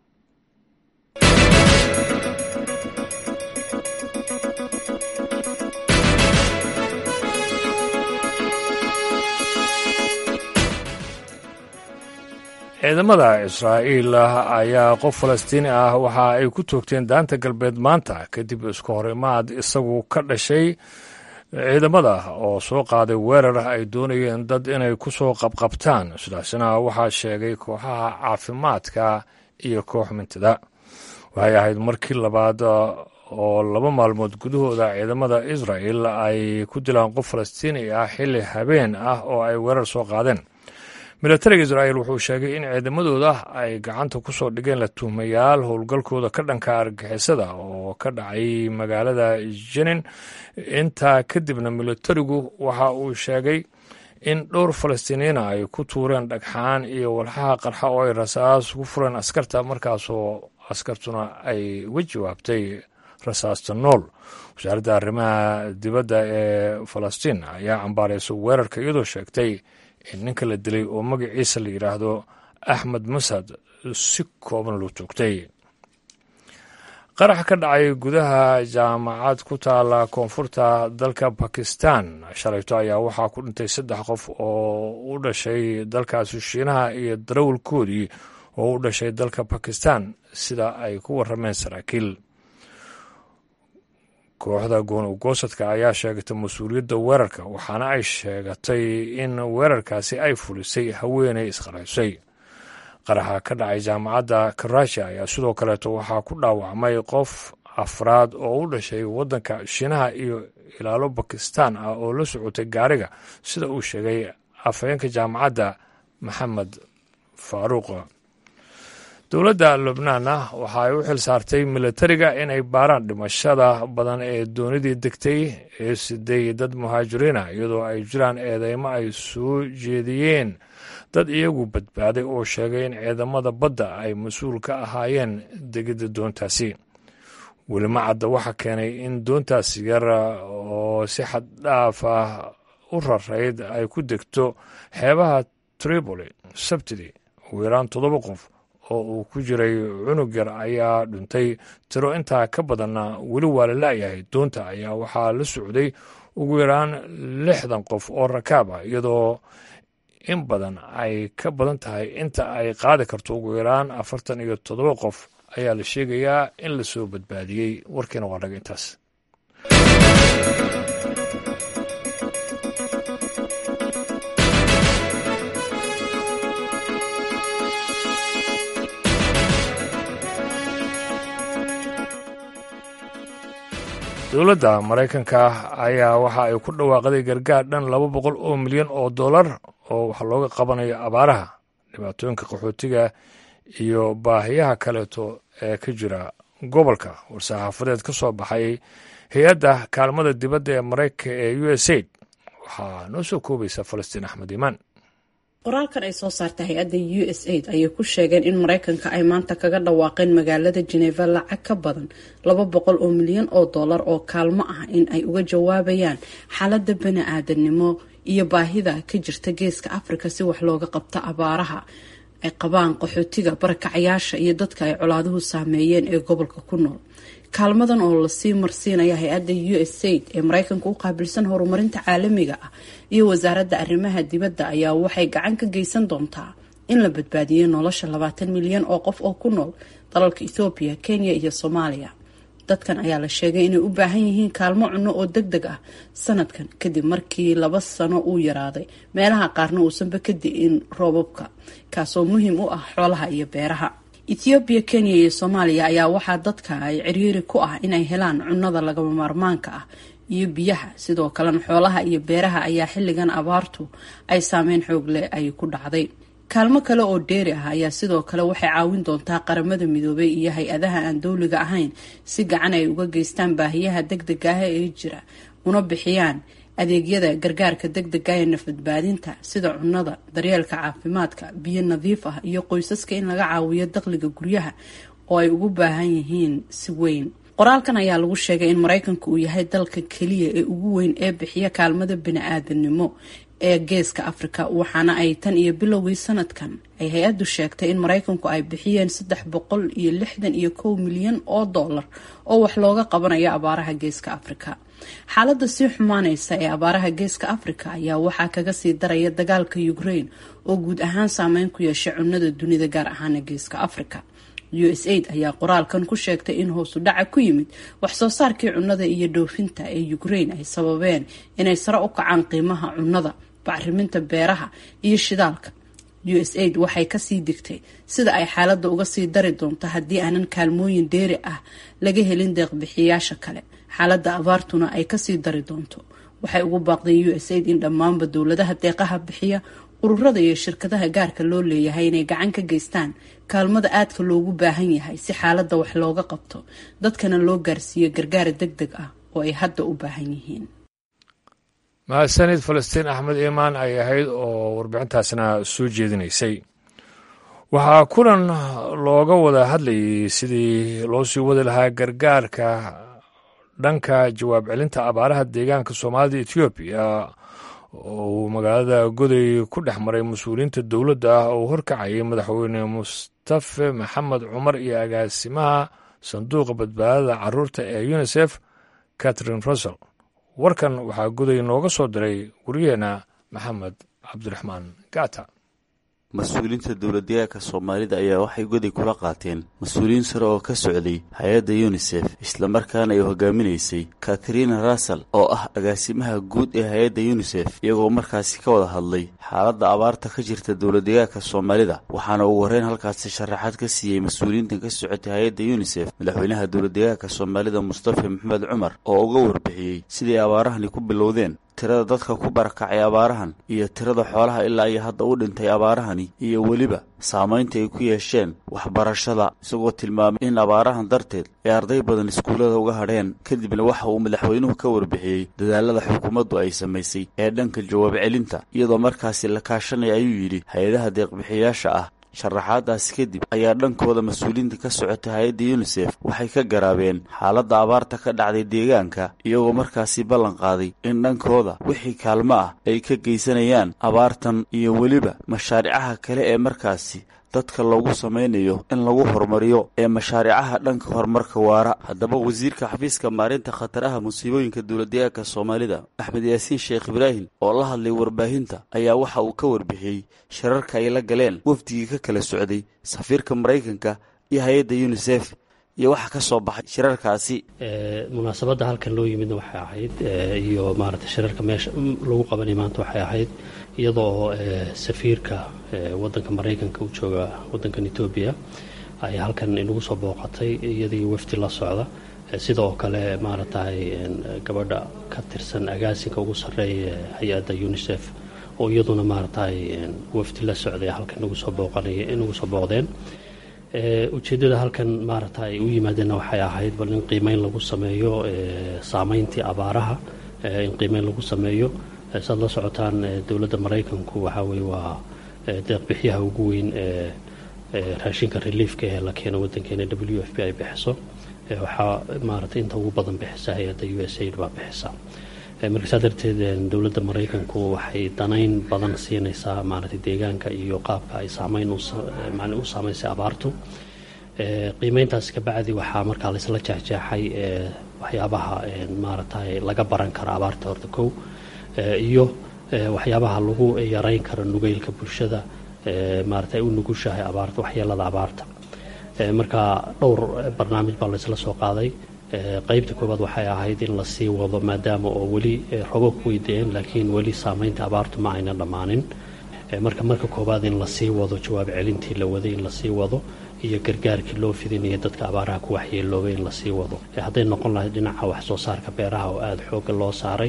[SPEAKER 1] ciidamada israa'iil ayaa qof falastiini ah waxa ay ku toogteen daanta galbeed maanta kadib isku horimaad isagu ka dhashay ciidamada oo soo qaaday weerar ay doonayeen dad inay ku soo qabqabtaan sidaasina waxaa sheegay kooxaha caafimaadka iyo koox mintada waxay ahayd markii labaad oo laba maalmood gudahooda ciidamada israa'el ay ku dilaan qof falastiini ah xilli habeen ah oo ay weerar soo qaadeen milatariga israa'il wuxuu sheegay in ciidamadooda ay gacanta ku soo dhigeen la tuhmayaal howlgalkooda ka dhanka argixisada oo ka dhacay magaalada jenin intaa kadibna milatarigu waxa uu sheegay in dhowr falastiiniyiina ay ku tuureen dhagxaan iyo walxaha qarxa oo ay rasaas ku fureen askarta markaasoo askartuna ay uga jawaabtay rasaasta nool wasaaradda arrimaha dibadda ee falastiin ayaa cambaaraysa weerarka iyadoo sheegtay in ninka la dilay oo magaciisa la yidhaahdo axmed masad si kooban loo toogtay qarax ka dhacay gudaha jaamacad ku taala koonfurta dalka bakistan shalayto ayaa waxaa ku dhintay saddex qof oo u dhashay dalkaasi shiinaha iyo darawalkoodii oo u dhashay dalka bakistan sida ay ku warrameen saraakiil kooxda goonugoosadka ayaa sheegatay mas-uuliyadda weerarka waxaana ay sheegatay in weerarkaasi ay fulisay haweenay isqaraysay qaraxa ka dhacay jaamacadda karashi ayaa sidoo kaleeto waxaa ku dhaawacmay qof afraad oo u dhashay waddanka shiinaha iyo ilaalo bakistan ah oo la socotay gaariga sida uu sheegay afhayeenka jaamacadda maxamed faaruuq dowladda lubnaanna waxa ay u xil saartay milatariga inay baaraan dhimashada badan ee doonidii degtay ee siday dad muhaajiriina iyadoo ay jiraan eedeymo ay soo jeediyeen dad iyagu badbaaday oo sheegay in ciidamada badda ay mas-uul ka ahaayeen degidda doontaasi welima cadda waxaa keenay in doontaas yar oo si xad dhaaf ah u rarayd ay ku degto xeebaha tripoli sabtidii ugu yaraan toddoba qof oo uu ku jiray cunug yar ayaa dhuntay tiro intaa ka badanna weli waa la la'yahay doonta ayaa waxaa la socday ugu yaraan lixdan qof oo rakaab ah iyadoo in badan ay ka badan tahay inta ay qaadi karto ugu yaraan afartan iyo toddoba qof ayaa la sheegayaa in la soo badbaadiyey warkiina waa dhaga intaas dowladda maraykanka ayaa waxa ay ku dhawaaqday gargaar dhan laba boqol oo milyan oo dollar oo wax looga qabanayo abaaraha dhibaatooyinka qaxootiga iyo baahiyaha kaleeto ee ka jira gobolka war-saxaafadeed ka soo baxay hay-adda kaalmada dibadda ee maraykanka ee u s aid waxaa noo soo koobaysa falastiin axmed iimaan
[SPEAKER 10] qoraalkan ay soo saartay hay-adda u s aid ayay ku sheegeen in maraykanka ay maanta kaga dhawaaqeen magaalada geneva lacag ka badan laba boqol oo milyan oo dollar oo kaalmo ah in ay uga jawaabayaan xaalada bani-aadanimo iyo baahida ka jirta geeska afrika si wax looga qabto abaaraha ay qabaan qaxootiga barakacayaasha iyo dadka ay colaaduhu saameeyeen ee gobolka ku nool kaalmadan oo lasii marsiinaya hay-adda u s aid ee maraykanka u qaabilsan horumarinta caalamiga ah iyo wasaaradda arrimaha dibadda ayaa waxay gacan ka geysan doontaa in la badbaadiyo nolosha labaatan milyan oo qof oo ku nool dalalka ethoobiya kenya iyo soomaaliya dadkan ayaa la sheegay inay u baahan yihiin kaalmo cunno oo deg deg ah sanadkan kadib markii laba sano uu yaraaday meelaha qaarna uusanba ka di-in roobabka kaasoo muhiim u ah xoolaha iyo beeraha ethoobiya kenya iyo soomaaliya ayaa waxaa dadka ay ciriiri ku ah inay helaan cunnada lagama maarmaanka ah iyo biyaha sidoo kalena xoolaha iyo beeraha ayaa xilligan abaartu ay saameyn xoog leh ay ku dhacday kaalmo kale oo dheeri ah ayaa sidoo kale waxay caawin doontaa qaramada midoobay iyo hay-adaha aan dowliga ahayn si gacan ay uga geystaan baahiyaha deg deg ah ee jira una bixiyaan adeegyada gargaarka degdega ee nafbadbaadinta sida cunnada daryeelka caafimaadka biyo nadiif ah iyo qoysaska in laga caawiyo dakhliga guryaha oo ay ugu baahan yihiin si weyn qoraalkan ayaa lagu sheegay in maraykanka uu yahay dalka keliya ee ugu weyn ee bixiya kaalmada bini-aadanimo ee geeska afrika waxaana ay tan iyo bilowgii sanadkan ay hay-addu sheegtay in maraykanku ay bixiyeen saddex boqol iyo lixdan iyo kow milyan oo dollar oo wax looga qabanayo abaaraha geeska afrika xaaladda sii xumaaneysa ee abaaraha geeska afrika ayaa waxaa kaga sii daraya dagaalka ukraine oo guud ahaan saameyn ku yeeshay cunnada dunida gaar ahaana geeska afrika u s aid ayaa qoraalkan ku sheegtay in hoosu dhaca ku yimid wax soo saarkii cunnada iyo dhoofinta ee ukraine ay sababeen inay sare u kacaan qiimaha cunnada bacriminta beeraha iyo shidaalka u s aid waxay kasii digtay sida ay xaaladda uga sii dari doonto haddii aanan kaalmooyin dheeri ah laga helin deeqbixiyaasha kale xaaladda abaartuna ay kasii dari doonto waxay ugu baaqdeen u s aid in dhammaanba dowladaha deeqaha bixiya ururada iyo shirkadaha gaarka loo leeyahay inay gacan ka geystaan kaalmada aadka loogu baahan yahay si xaaladda wax looga qabto dadkana loo gaarsiiyo gargaar deg deg ah oo ay hadda u baahan yihiin
[SPEAKER 1] mahadsanid falastiin axmed iimaan ay ahayd oo warbixintaasna soo jeedinaysay waxaa kulan looga wada hadlayay sidii loo sii wadi lahaa gargaarka dhanka jawaab celinta abaaraha deegaanka soomaalida etoobiya oo uu magaalada goday ku dhex maray mas-uuliyiinta dowladda ah oo horkacayay madaxweyne mustafe maxamed cumar iyo agaasimaha sanduuqa badbaadada caruurta ee unisef catherine russell warkan waxaa goday nooga soo diray wariyeenna maxamed cabdiraxmaan gata
[SPEAKER 11] mas-uuliyiinta dowladdeegaanka soomaalida ayaa waxay goday kula qaateen mas-uuliyiin sare oo ka socday hay-adda yunisef islamarkaana ay hogaaminaysay katrina russell oo ah agaasimaha guud ee hay-adda yunisef iyagoo markaasi ka wada hadlay xaaladda abaarta ka jirta dowladdeegaanka soomaalida waxaana ugu horreyn halkaasi sharaxaad ka siiyey mas-uuliyiintan ka socotay hay-adda yunisef madaxweynaha dowladdeegaanka soomaalida mustafa maxamed cumar oo uga warbixiyey siday abaarahani ku bilowdeen tirada dadka ku barakacay abaarahan iyo tirada xoolaha ilaa iyo hadda u dhintay abaarahani iyo weliba saamaynta ay ku yeesheen waxbarashada isagoo tilmaamay in abaarahan darteed ay arday badan iskuullada uga hadheen kadibna waxa uu madaxweynuhu ka warbixiyey dadaalada xukuumaddu ay samaysay ee dhanka jawaab celinta iyadoo markaasi la kaashanaya ayuu yidhi hay-adaha deeqbixiyaasha ah sharaxaadaasi kadib ayaa dhankooda mas-uuliyiinta ka socotay hay-adda yunisef waxay ka garaabeen xaaladda abaarta ka dhacday deegaanka iyagoo markaasi ballan qaaday in dhankooda wixii kaalmo ah ay ka geysanayaan abaartan iyo weliba mashaaricaha kale ee markaasi dadka loogu samaynayo in lagu horumariyo ee mashaaricaha dhanka horumarka waara haddaba wasiirka xafiiska maarinta khataraha musiibooyinka dowladdeegaanka soomaalida axmed yaasiin sheekh ibraahim oo la hadlay warbaahinta ayaa waxa uu ka warbixiyey shirarka ay la galeen wafdigii ka kala socday safiirka maraykanka iyo hay-adda yunisef iyo waxa ka soo baxay shirarkaasi
[SPEAKER 12] munaasabadda halkan loo yimidna waxay ahayd iyo maaragtay shirarka meesha lagu qabanay maanta waxay ahayd iyadoo safiirka wadanka maraykanka u jooga wadankan etoobiya ay halkan inagu soo booqatay iyadii wafdi la socda sidoo kale maaragtay gabadha ka tirsan agaasinka ugu sarreeya hay-adda unisef oo iyaduna maaragtay wafdi la socday halkan inagu soo booqanaya inagu soo booqdeen ujeeddada halkan maaragta ay u yimaadeenna waxay ahayd bal in qiimeyn lagu sameeyo saameyntii abaaraha in qiimeyn lagu sameeyo saad la socotaan dowladda maraykanku waxaa weye waa deeqbixiyaha ugu weyn ee raashinka reliefka ee la keeno wadankeena w f b ay bixiso waxaa maaragtay inta ugu badan bixisa hay-adda u s aid baa bixisa marka saa darteed dowladda maraykanku waxay danayn badan siinaysaa maaragtay deegaanka iyo qaabka ay saameyn u saameysay abaartu qiimeyntaas kabacdi waxaa markaa laysla jeexjeexay waxyaabaha maaragtay laga baran karo abaarta horta kow iyo waxyaabaha lagu yareyn karo nugeylka bulshada maaragtay u nugushahay abaarta waxyeelada abaarta marka dhowr barnaamij baa laysla soo qaaday qaybta koowaad waxay ahayd in lasii wado maadaama oo weli robab weydeen laakiin weli saameynta abaartu ma ayna dhammaanin marka marka koowaad in lasii wado jawaab celintii la waday in lasii wado iyo gargaarkii loo fidinayo dadka abaaraha ku waxyeeloobay in lasii wado hadday noqon lahayd dhinaca wax soo saarka beeraha oo aada xoogga loo saaray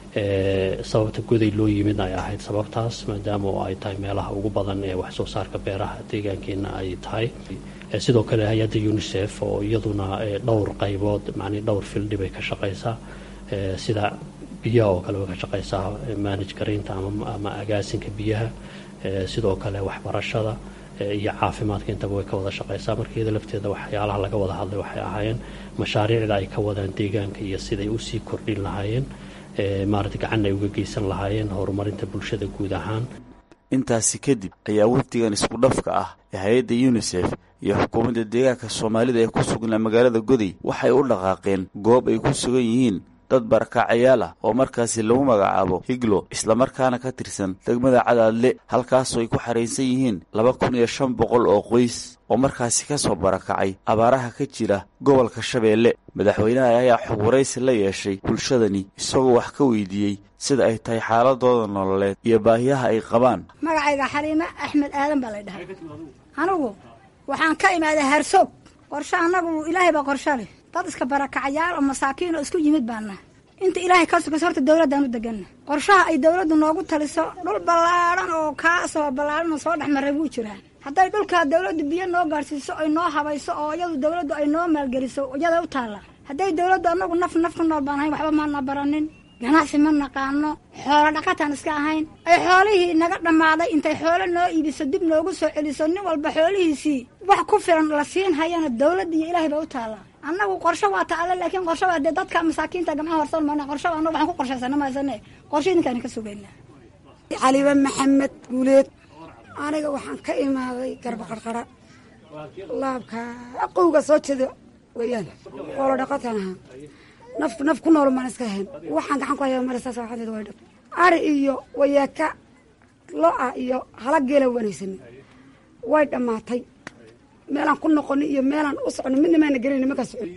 [SPEAKER 12] sababta goday loo yimid ay ahayd sababtaas maadaama oo ay tahay meelaha ugu badan ee wax soo saarka beeraha deegaankeena ay tahay sidoo kale hay-adda unisef oo iyaduna dhowr qaybood macnii dhowr fildhi bay ka shaqaysaa sida biyaha oo kale way ka shaqaysaa manage garaynta ama agaasinka biyaha sidoo kale waxbarashada iyo caafimaadka intaba way ka wada shaqaysaa marka iyada lafteeda waxyaalaha laga wada hadlay waxay ahaayeen mashaariicda ay ka wadaan deegaanka iyo siday usii kordhin lahaayeen maarata gacan ay uga geysan lahaayeen horumarinta bulshada guud ahaan
[SPEAKER 11] intaasi kadib ayaa wafdigan isku dhafka ah ee hay-adda yunisef iyo xukuumadda deegaanka soomaalida ee ku sugnaa magaalada goday waxay u dhaqaaqeen goob ay ku sugan yihiin dad barakacayaal ah oo markaasi lagu magacaabo higlo islamarkaana ka tirsan degmada cadaadle halkaasoo ay ku xaraysan yihiin laba kun iyo shan boqol oo qoys oo markaasi ka soo barakacay abaaraha ka jira gobolka shabeelle madaxweynaha ayaa xog waraysi la yeeshay bulshadani isagoo wax ka weydiiyey sida ay tahay xaaladooda nololeed iyo baahiyaha ay qabaan
[SPEAKER 13] magacayga xaliime axmed aadan baa lay dhahay anigu waxaan ka imaaday harsoog qorshe annagu ilaahay baa qorshe leh dad iska barakacayaal oo masaakiin oo isku yimid baana inta ilaahay ka sugayso horta dawladdaan u deganna qorshaha ay dawladdu noogu taliso dhul ballaadhan oo kaasoo ballaadhan oo soo dhex maray wuu jiraan hadday dhulkaa dawladdu biyo noo gaadhsiiso ay noo habayso oo iyadu dawladdu ay noo maalgeliso iyada u taalla hadday dawladdu annagu naf naf ku nool baan ahayn waxba maana baranin ganacsi ma naqaano xoolo dhaqataan iska ahayn ay xoolihii naga dhammaaday intay xoolo noo iibiso dib noogu soo celiso nin walba xoolihiisii wax ku filan la siin hayana dawladda iyo ilaahay baa u taalla annagu qorsho waa taale laakiin qorsho waa dee dadka masaakiinta gamcaha horsan mayna qorsho annagu waxaan ku qorshaysana mahaysane qorsho idinkaan ka sugaynaa
[SPEAKER 14] caliba maxamed guuleed aniga waxaan ka imaaday garba qarqara laabka aqowga soo jeeda weeyaan xoolo dhaqataan ahaa naf naf ku nool maan iska ahayn waxaan gacan ku haya marisaas waxadeeda way dhab ari iyo wayaaka lo-a iyo hala geela wanaysani way dhammaatay meelaan ku noqoni iyo meelaan u soconi midna maana gelin ma ka socon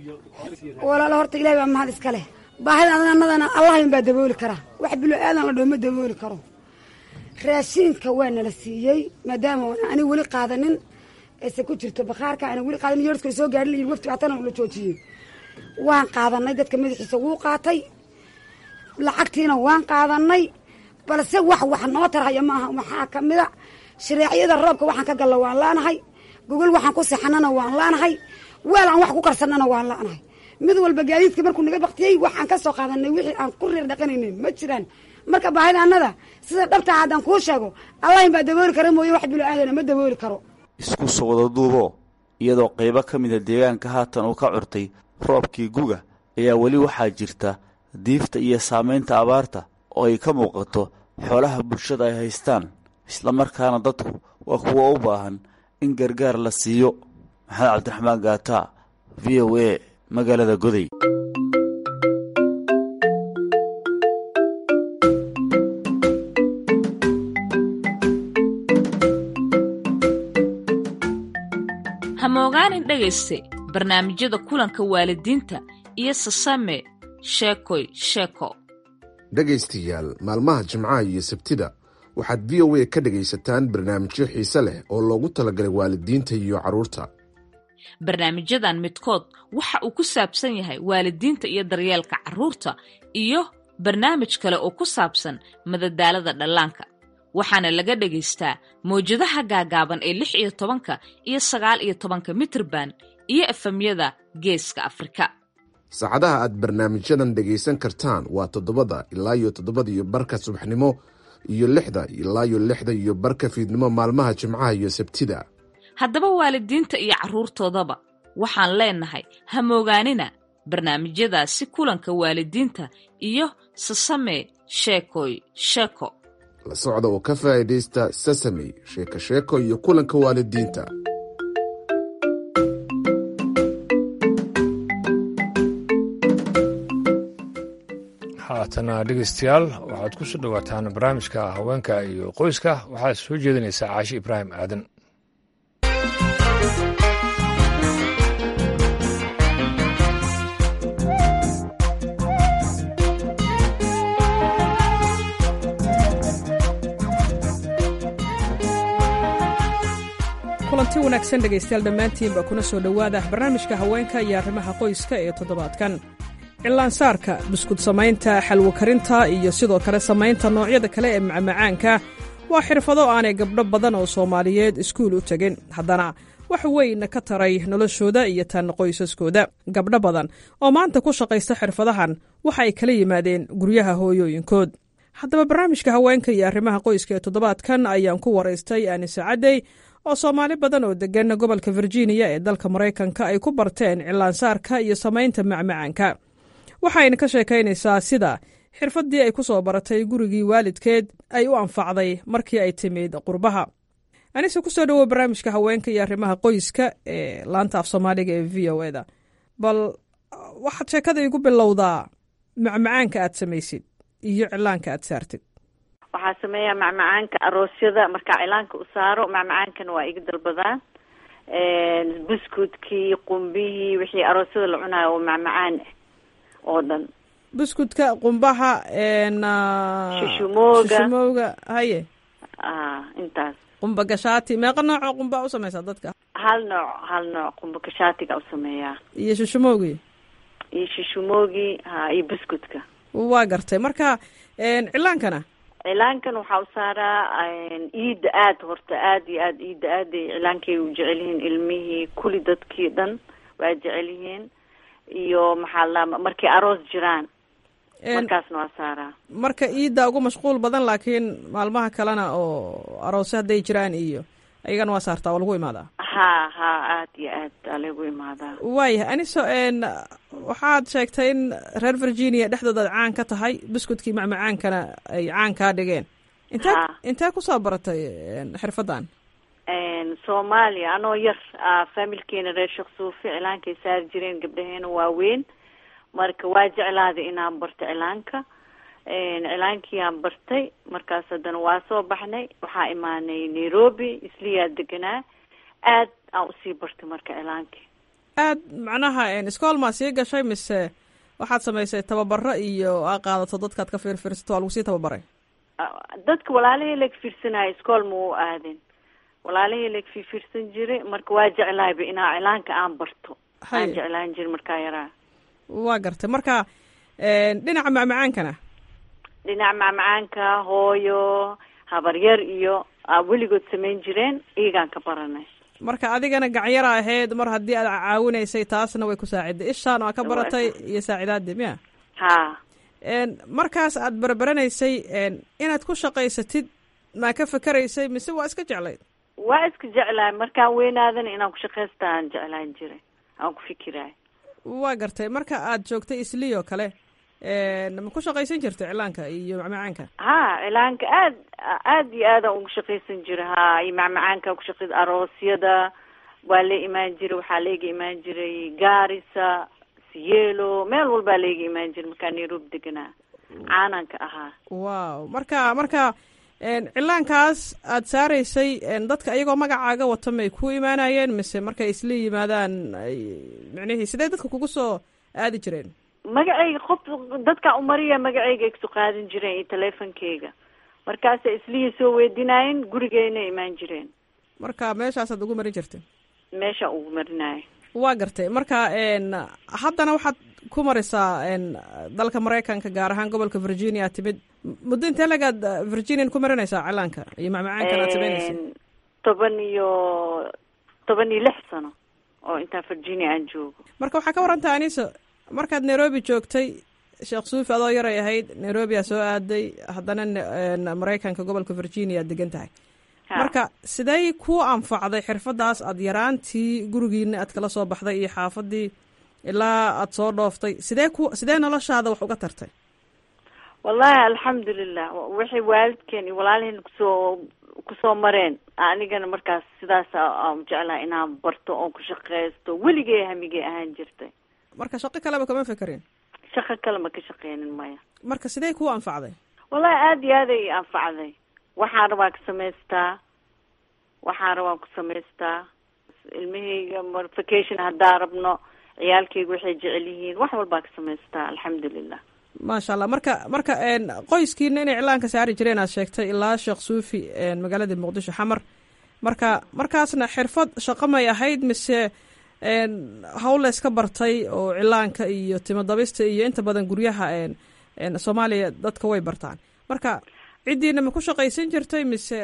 [SPEAKER 14] walaalo horta ilahay baa mahad iska leh baahida anadana allahin baa dabooli karaa wax bilo aadan la dhoo ma dabooli karo raashiinka waa nala siiyey maadaama ani weli qaadanin ayse ku jirto bakhaarka ana weli qaadanin yorska soo gaadhin la yiri wafti hatana la joojiyey waan qaadanay dadka madaxiisa wuu qaatay lacagtiina waan qaadanay balse wax wax noo tarhaya maaha waxaa kamida shareeciyada roobka waxaan ka galla waan laanahay gogol waxaan ku sexanana waan laanahay weel aan wax ku karsanana waan laanahay mid walba gaadiidka markuu naga baktiyey waxaan ka soo qaadanay wixii aan ku reer dhaqanayna ma jiraan marka baahidaanada sida dhabtaa haddaan kuu sheego allahin baa dabooli kara mooye wax bilo aadana ma dabooli karo
[SPEAKER 11] isku soo wada duubo iyadoo qaybo ka mida deegaanka haatan uu ka curtay roobkii guga ayaa weli waxaa jirta diifta iyo saamaynta abaarta oo ay ka muuqato xoolaha bulshada ay haystaan islamarkaana dadku waa kuwa u baahan in gargaar la siiyo maxamed cabdiraxmaan gaata v o a magaalada goday
[SPEAKER 15] hamogaanin dhegayste barnaamijyada kulanka waalidiinta iyo sasame sheekoy sheeko
[SPEAKER 16] dhegaystayaal maalmaha jimcaha iyo sabtida waxaad v o a ka dhegaysataan barnaamijyo xiise leh oo loogu talagalay waalidiinta iyo carruurta
[SPEAKER 15] barnaamijyadan midkood waxa uu ku saabsan yahay waalidiinta iyo daryeelka carruurta iyo barnaamij kale oo ku saabsan madadaalada dhallaanka waxaana laga dhagaystaa mawjadaha gaagaaban ee lix iyo tobanka iyo sagaal iyo tobanka mitirban iyo efemyada geeska afrika
[SPEAKER 16] saacadaha aad barnaamijyadan dhegaysan kartaan waa toddobada ilaa iyo toddobada iyo barka subaxnimo iyo lixda ilaa iyo lixda iyo barka fiidnimo maalmaha jimcaha iyo sabtida
[SPEAKER 15] haddaba waalidiinta iyo carruurtoodaba waxaan leenahay hamoogaanina barnaamijyadaasi kulanka waalidiinta iyo sasame sheekoy sheeko
[SPEAKER 16] la socda oo ka faa'iidaysta sasame sheeko sheeko iyo kulanka waalidiinta
[SPEAKER 1] haatana dhegaystayaal waxaad ku soo dhowaataan barnaamijka haweenka iyo qoyska waxaad soo jeedinaysaa caashi ibraahim aadan
[SPEAKER 17] kulanti wanaagsan dhegaystayaal dhammaantiinba kuna soo dhowaada barnaamijka haweenka iyo arrimaha qoyska ee toddobaadkan cillaansaarka buskud samaynta xalwo karinta iyo sidoo kale samaynta noocyada kale ee macmacaanka waa xirfado aanay gabdho badan oo soomaaliyeed iskuul u tegin haddana wax weyn ka taray noloshooda iyo tan qoysaskooda gabdho badan oo maanta ku shaqaysta xirfadahan waxa ay kala yimaadeen guryaha hooyooyinkood haddaba barnaamijka haweenka iyo arrimaha qoyska ee toddobaadkan ayaan ku waraystay anise cadey oo soomaali badan oo deggan gobolka virginia ee dalka maraykanka ay ku barteen cilaansaarka iyo samaynta macmacaanka waxayna ka sheekaynaysaa sida xirfaddii ay ku soo baratay gurigii waalidkeed ay u anfacday markii ay timid qurbaha anise kusoo dhowow barnaamijka haweenka iyo arrimaha qoyska ee laanta af soomaaliga ee v o eda bal waxaad sheekada igu bilowdaa macmacaanka aad samaysid iyo cilaanka aad saartid
[SPEAKER 18] waxaa sameeyaa macmacaanka aroosyada markaa cilaanka u saaro macmacaankana waa iga dalbadaan buskudkii qumbihii wixii aroosyada la cunayo oo macmacaan oo dhan
[SPEAKER 17] buskudka qumbaha
[SPEAKER 18] shushumooga
[SPEAKER 17] shushumooga haye
[SPEAKER 18] a intaas
[SPEAKER 17] qumba gashaati meeqa noocoo qumba u samaysaa dadka
[SPEAKER 18] hal nooc hal nooc qumba gashaatiga u sameeyaa
[SPEAKER 17] iyo shushumoogii
[SPEAKER 18] iyo shushumoogi ha iyo buskudka
[SPEAKER 17] waa gartay marka cilaankana
[SPEAKER 18] cilaankan waxaa u saaraa iida aad horta aad iyo aad iida aaday cilaankay u jecel yihiin ilmihii kuli dadkii dhan waa jecel yihiin iyo maxaa la markay aroos jiraan markaasna waa saaraa
[SPEAKER 17] marka iidda ugu mashquul badan laakiin maalmaha kalena oo aroose hadday jiraan iyo ayagana waa saartaa oo lagu imaadaa
[SPEAKER 18] ha ha aad iyo aad aa lagu imaadaa
[SPEAKER 17] waayahay aniso waxaad sheegtay in reer virginia dhexdooda ad caan ka tahay buskudkii macmacaankana ay caan kaa dhigeen intee intee kusoo baratay xirfaddan
[SPEAKER 18] soomaaliya anoo yar familkeena reer sheekh suufi cilaankay saari jireen gabdhaheena waaweyn marka waa jeclaaday inaan barto cilaanka cilaankiiyaan bartay markaas haddana waa soo baxnay waxaa imaanay nairobi isliyaa deganaa aad aan usii bartay marka cilaankii
[SPEAKER 17] aad macnaha iskool maa sii gashay mise waxaad samaysay tababaro iyo aa qaadato dadkaad ka fiirfiirsato waa lagu sii tababaray
[SPEAKER 18] dadka walaalahii lag fiirsanaayo iskool ma u aadin walaalahii lag fiirfiirsan jiray marka waa jeclaayba inaa cilaanka aan barto aan jeclaan jiray markaa yaraa
[SPEAKER 17] waa gartay marka dhinaca macmacaankana
[SPEAKER 18] dhinaca macmacaanka hooyo habaryar iyo weligood samayn jireen iyagaan ka baranay
[SPEAKER 17] marka adigana gacyara ahayd mar haddii aad caawinaysay taasna way ku saaciday ishaan aa ka baratay iyo saacidaadii miya
[SPEAKER 18] ha
[SPEAKER 17] markaas aad barbaranaysay inaad ku shaqaysatid maa ka fakeraysay mise waa iska jeclayd
[SPEAKER 18] waa iska jeclaay markaan weynaadana inaan ku shaqaysta aan jeclaan jiray aan ku fikiraay
[SPEAKER 17] waa gartay marka aad joogtay islii oo kale ma ku shaqaysan jirta cilaanka iyo macmacaanka
[SPEAKER 18] ha cilaanka aad aad iyo aadaan ugu shaqaysan jira ha iyo macmacaanka kushaqay aroosyada waa la imaan jiray waxaa laiga imaan jiray gaarisa siyeelo meel walbaa laiga imaan jiray markaa nairobi deganaa caananka ahaa
[SPEAKER 17] wow marka marka cilaankaas aad saaraysay dadka iyagoo magacaaga wata may ku imaanayeen mise markay isla yimaadaan micnihii sidee dadka kugu soo aadi jireen
[SPEAKER 18] magacayga qof dadkaa umariya magacayga igsoo qaadan jireen iyo teleefonkeyga markaasa islihii soo weydinaayeen gurigeyna imaan jireen
[SPEAKER 17] marka meeshaasaad ugu marin jirtay
[SPEAKER 18] meesha ugu marinaayo
[SPEAKER 17] waa gartay marka haddana waxaad ku marisaa dalka maraykanka gaar ahaan gobolka virginia timid muddo intee lagaad virginian ku marinaysaa cilaanka iyo macmacaankan aad samaynaysa
[SPEAKER 18] toban iyo toban iyo lix sano oo intaa virginia aan joogo
[SPEAKER 17] marka waxaa ka warantaa aniso markaad nairobi joogtay sheekh suufi adoo yaray ahayd nairobi aa soo aaday haddana maraykanka gobolka virginia aad degan tahay marka sidey ku anfacday xirfadaas aad yaraantii gurigiina aad kala soo baxday iyo xaafadii ilaa aad soo dhooftay sidee ku sidee noloshaada wax uga tartay
[SPEAKER 18] wallahi alxamdulilah waxay waalidkeen iyo walaalaheen kusoo kusoo mareen anigana markaas sidaas aan jeclaha inaan barto oon ku shaqeysto weligay hamigay ahaan jirtay
[SPEAKER 17] marka shaqo kaleba kama fekerin
[SPEAKER 18] shaqo kale ma ka shaqeynin maya
[SPEAKER 17] marka sidee kuu anfacday
[SPEAKER 18] wallahi aada iyo aad ay anfacday waxaan rabaa ka samaystaa waxaan rabaan ku samaystaa ilmahayga vacation haddaan rabno ciyaalkayga waxay jecel yihiin wax walbaa ka samaystaa alxamdulilah
[SPEAKER 17] maasha allah marka marka qoyskiina inay iclaanka saari jireen aad sheegtay ilaa sheekh suufi magaalada muqdisho xamar marka markaasna xirfad shaqo may ahayd mise hawl la iska bartay oo cilaanka iyo timadabista iyo inta badan guryaha soomaaliya dadka way bartaan marka ciddiina ma ku shaqaysan jirtay mise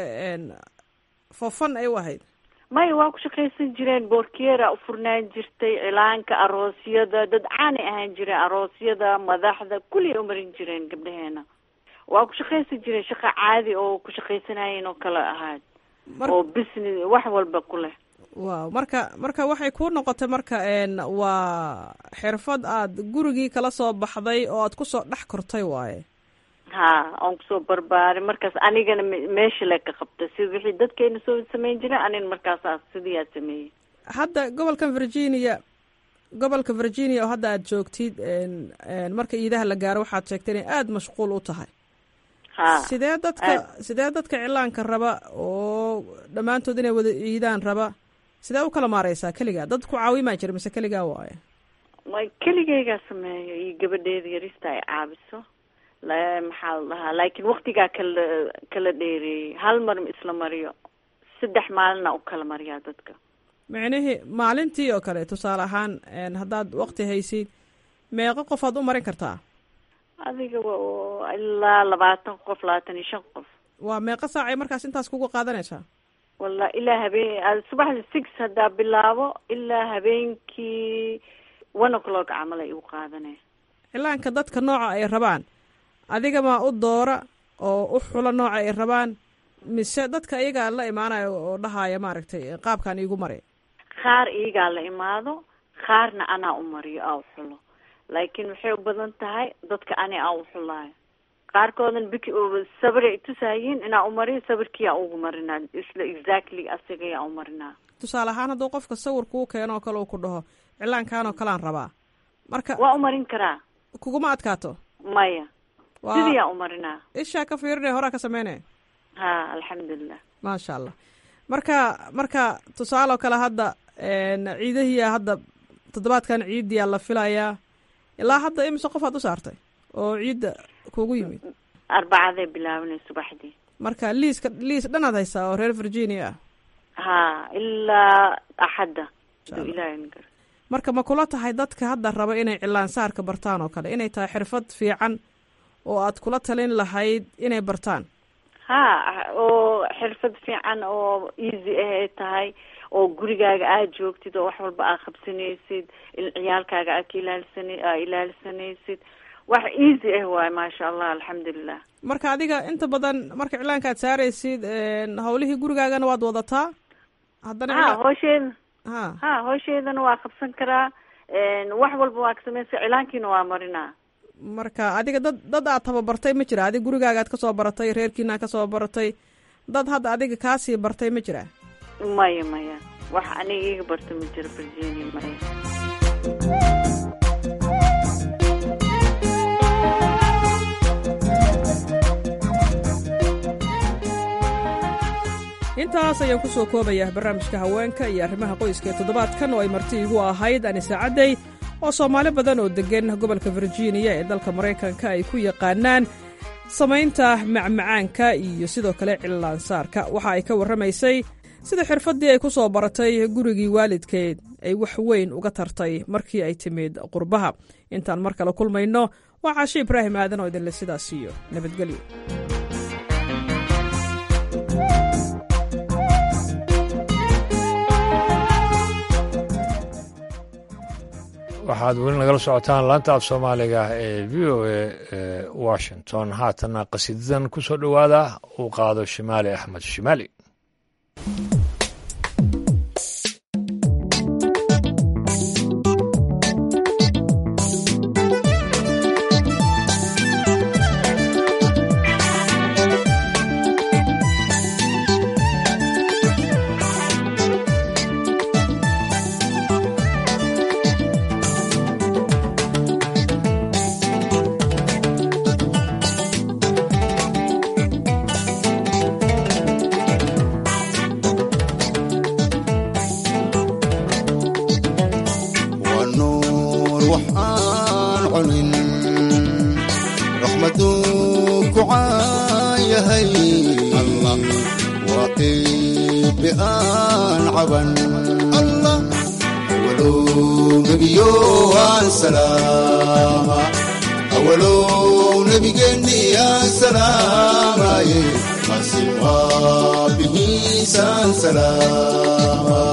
[SPEAKER 17] foofan ay u ahayd
[SPEAKER 18] maya waa ku shaqaysan jireen boorkeera u furnaan jirtay cilaanka aroosyada dad caanay ahaan jireen aroosyada madaxda kulliay umarin jireen gabdhaheena waa ku shaqaysan jireen shaqa caadi oo ku shaqaysanayeen oo kale ahaad oo business wax walba ku leh
[SPEAKER 17] waaw marka marka waxay kuu noqotay marka waa xirfad aad gurigii kala soo baxday oo aad kusoo dhex kortay waaye
[SPEAKER 18] ha aan kusoo barbaaray markaas anigana meesha le ka qabta si wixii dadkeena soo samayn jireen anina markaasaa sidii aad sameeyey
[SPEAKER 17] hadda gobolkan virginia gobolka virginia oo hadda aad joogtid marka iidaha la gaaro waxaad sheegtay inay aada mashquul u tahay
[SPEAKER 18] ha
[SPEAKER 17] sidee dadka sidee dadka cilaanka raba oo dhammaantood inay wada iidaan raba sidee u kala maareysaa keligaa dad ku caawimaa jira mise keligaa waaye
[SPEAKER 18] way keligeygaa sameeyo iyo gabadheeda yarista ay caabiso maxaa la dhahaa laakiin waktigaa kala kala dheereeyey hal mar isla mariyo saddex maalina u kala mariyaa dadka
[SPEAKER 17] micnihii maalintii oo kale tusaale ahaan haddaad wakti haysid meeqo qofaad u marin kartaa
[SPEAKER 18] adiga ilaa labaatan qof labaatan iyo shan qof
[SPEAKER 17] waa meeqo saacay markaas intaas kugu qaadanaysaa
[SPEAKER 18] walla ilaa habeen subaxda six haddaa bilaabo ilaa habeenkii one o'clock camal ay igu qaadanaya
[SPEAKER 17] cilaanka dadka nooca ay rabaan adiga maa u doora oo u xula nooca ay rabaan mise dadka iyagaa la imaanayo oo dhahaya maaragtay qaabkan iigu mari
[SPEAKER 18] qaar iyagaa la imaado qaarna anaa u mariyo aa u xulo laakiin waxay u badan tahay dadka ani aa u xulaayo qaarkoodan bik sabiray tusayiin inaa u mariyo sabirkiyaa ugu marinaa isla exactly asigayaa u marinaa
[SPEAKER 17] tusaale ahaan hadduu qofka sawir kuu keeno oo kale uu ku dhaho cilaankan oo kalean rabaa marka
[SPEAKER 18] waa u marin karaa
[SPEAKER 17] kuguma adkaato
[SPEAKER 18] maya sidiyaa u marinaa
[SPEAKER 17] ishaa ka fiirinaya horaa ka sameynaya
[SPEAKER 18] ha alxamdulilah
[SPEAKER 17] maasha allah marka marka tusaale oo kale hadda ciidahiya hadda toddobaadkan ciidiyaa la filayaa ilaa hadda imise qof aad u saartay oo ciidda kugu yimid
[SPEAKER 18] arbacaday bilaabanay subaxdii
[SPEAKER 17] marka liiska liis dhanaad haysaa oo reer virginia ah
[SPEAKER 18] ha ilaa axadda aduu ilaahay gar
[SPEAKER 17] marka ma kula tahay dadka hadda raba inay cilaan saarka bartaan oo kale inay tahay xirfad fiican oo aad kula talin lahayd inay bartaan
[SPEAKER 18] ha oo xirfad fiican oo easy ah ay tahay oo gurigaaga aad joogtid oo wax walba aad qabsanaysid ciyaalkaaga aad ka ilaalsana aa ilaalisanaysid wax easy ah waay maasha allah alxamdulilah
[SPEAKER 17] marka adiga inta badan marka cilaanka aad saaraysid hawlihii gurigaagana waad wadataa haddana
[SPEAKER 18] ha hoosheeda
[SPEAKER 17] ha
[SPEAKER 18] ha hoosheedana waa qabsan karaa wax walba waa ka samaysa cilaankiina waa marinaa
[SPEAKER 17] marka adiga dad dad aad tababartay ma jira adiga gurigaaga aad kasoo baratay reerkiina aad kasoo baratay dad hadda adiga kaasii bartay ma jira
[SPEAKER 18] maya maya wax aniga iga barta ma jiro virginia maya
[SPEAKER 17] intaas ayaan ku soo koobayaa barnaamijka haweenka iyo arrimaha qoyska ee toddobaadkan oo ay marti igu ahayd anise cadday oo soomaali badan oo deggan gobolka virginia ee dalka maraykanka ay ku yaqaanaan samaynta macmacaanka iyo sidoo kale cillaansaarka waxa ay ka warramaysay sida xirfaddii ay ku soo baratay gurigii waalidkeed ay wax weyn uga tartay markii ay timid qurbaha intaan mar kale kulmayno waa caashi ibraahim aadan oo idinle sidaas iyo nabadgelyo
[SPEAKER 1] waxaad weli nagala socotaan laanta af soomaaliga ee v o a ee washington haatana qasiidadan ku soo dhowaada uu qaado shimaali axmed shimaali
[SPEAKER 19] awalow nebigeenniyaa salaamaye qasim waabihiisaan salaama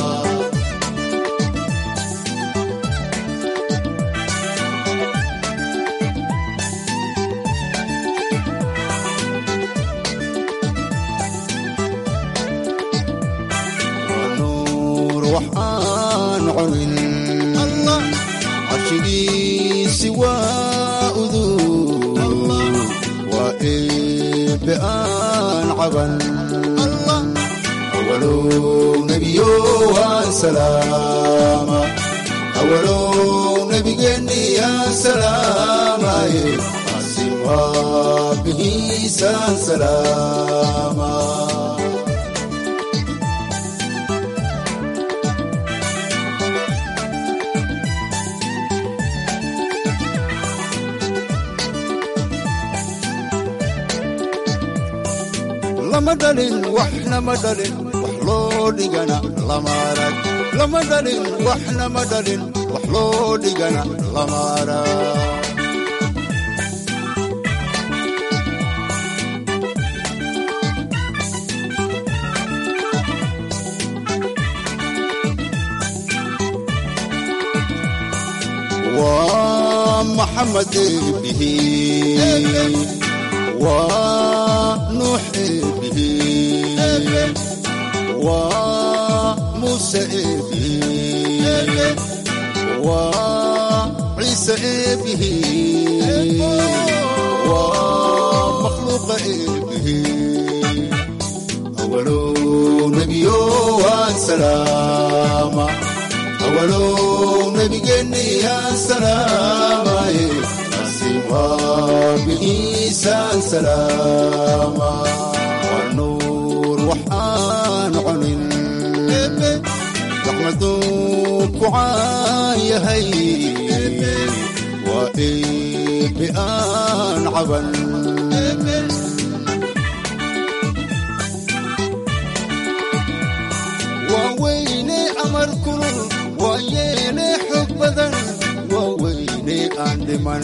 [SPEAKER 19] nuur waxaan cunin carshigiisi waa udug waa eebbe aan caban awalow nebiyo waan salaama awalow nebigeenniyaa salaamaye qasim waabihiisaan salaama lama dhalin waxna ma dhalin wax loo dhigana lama arag lama dhalin waxna ma dhalin wax loo dhigana lama arag waa maxamed eebihi waa nuux eebihi waa muuse eebihi waa ciise eebihi waa makhluuqa eebihi awalow nebiyo waan salaama awalow nebigeenniyaa salaamaye qasim waabihiisaan salaama waa nuur waxaan cunin raxmaduu ku caan yahay waa eebbe aan caban waa weyne amar kulul waa yeene xog badan waa weyne aan dhiman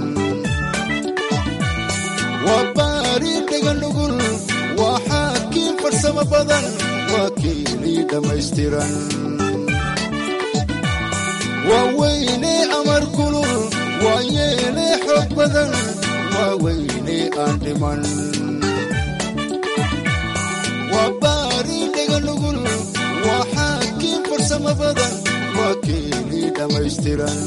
[SPEAKER 19] waa baari dhegan nugul waa xaakiin farsamo badan waa keenii dhammaystiran waa weyne amar kulul waa yeene xog badan waa weyne aan dhiman waa baari dhegan nugul waa xaakiin farsamo badan waa keenii dhammaystiran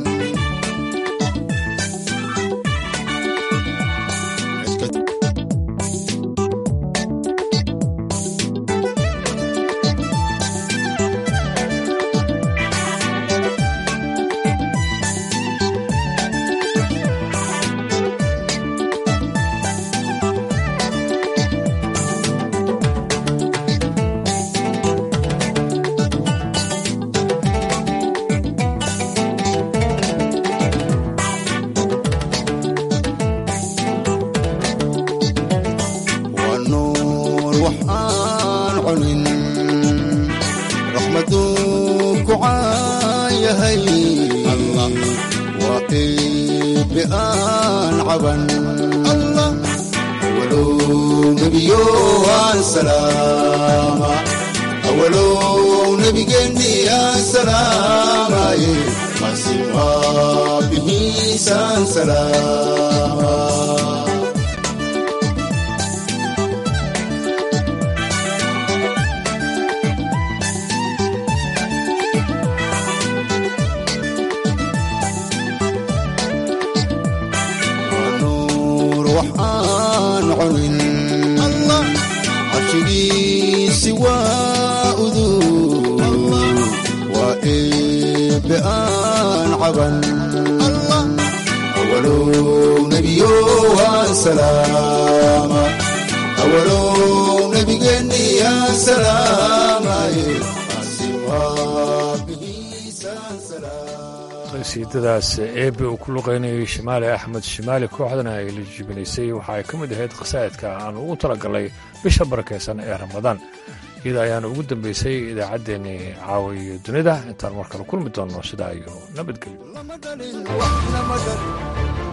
[SPEAKER 19] waa nuur waxaan cunin raxmaduu ku caan yahay waa eebbe aan caban awalow nebiyo waan salaama awalow nebigeenniyaa salaamaye qasim waabihiisaan salaama nuur waxaan cunin carshigiisi waa udug waa eebbe aan caban awalow nebiyo waan salaama awalow nebigeenniyaa salaamaye qasim waabihiisaan salaama
[SPEAKER 1] qasiidadaas eebe uu ku luqaynayay shimaali axmed shimaali kooxdana ay la jibinaysay waxa ay ka mid ahayd khasaa'idka aan ugu talagalnay bisha barakaysan ee ramadaan iyada ayaana ugu dambaysay idaacaddeenii caawiyo dunida intaan mar kale kulmi doonno sidaa iyo nabadgelyo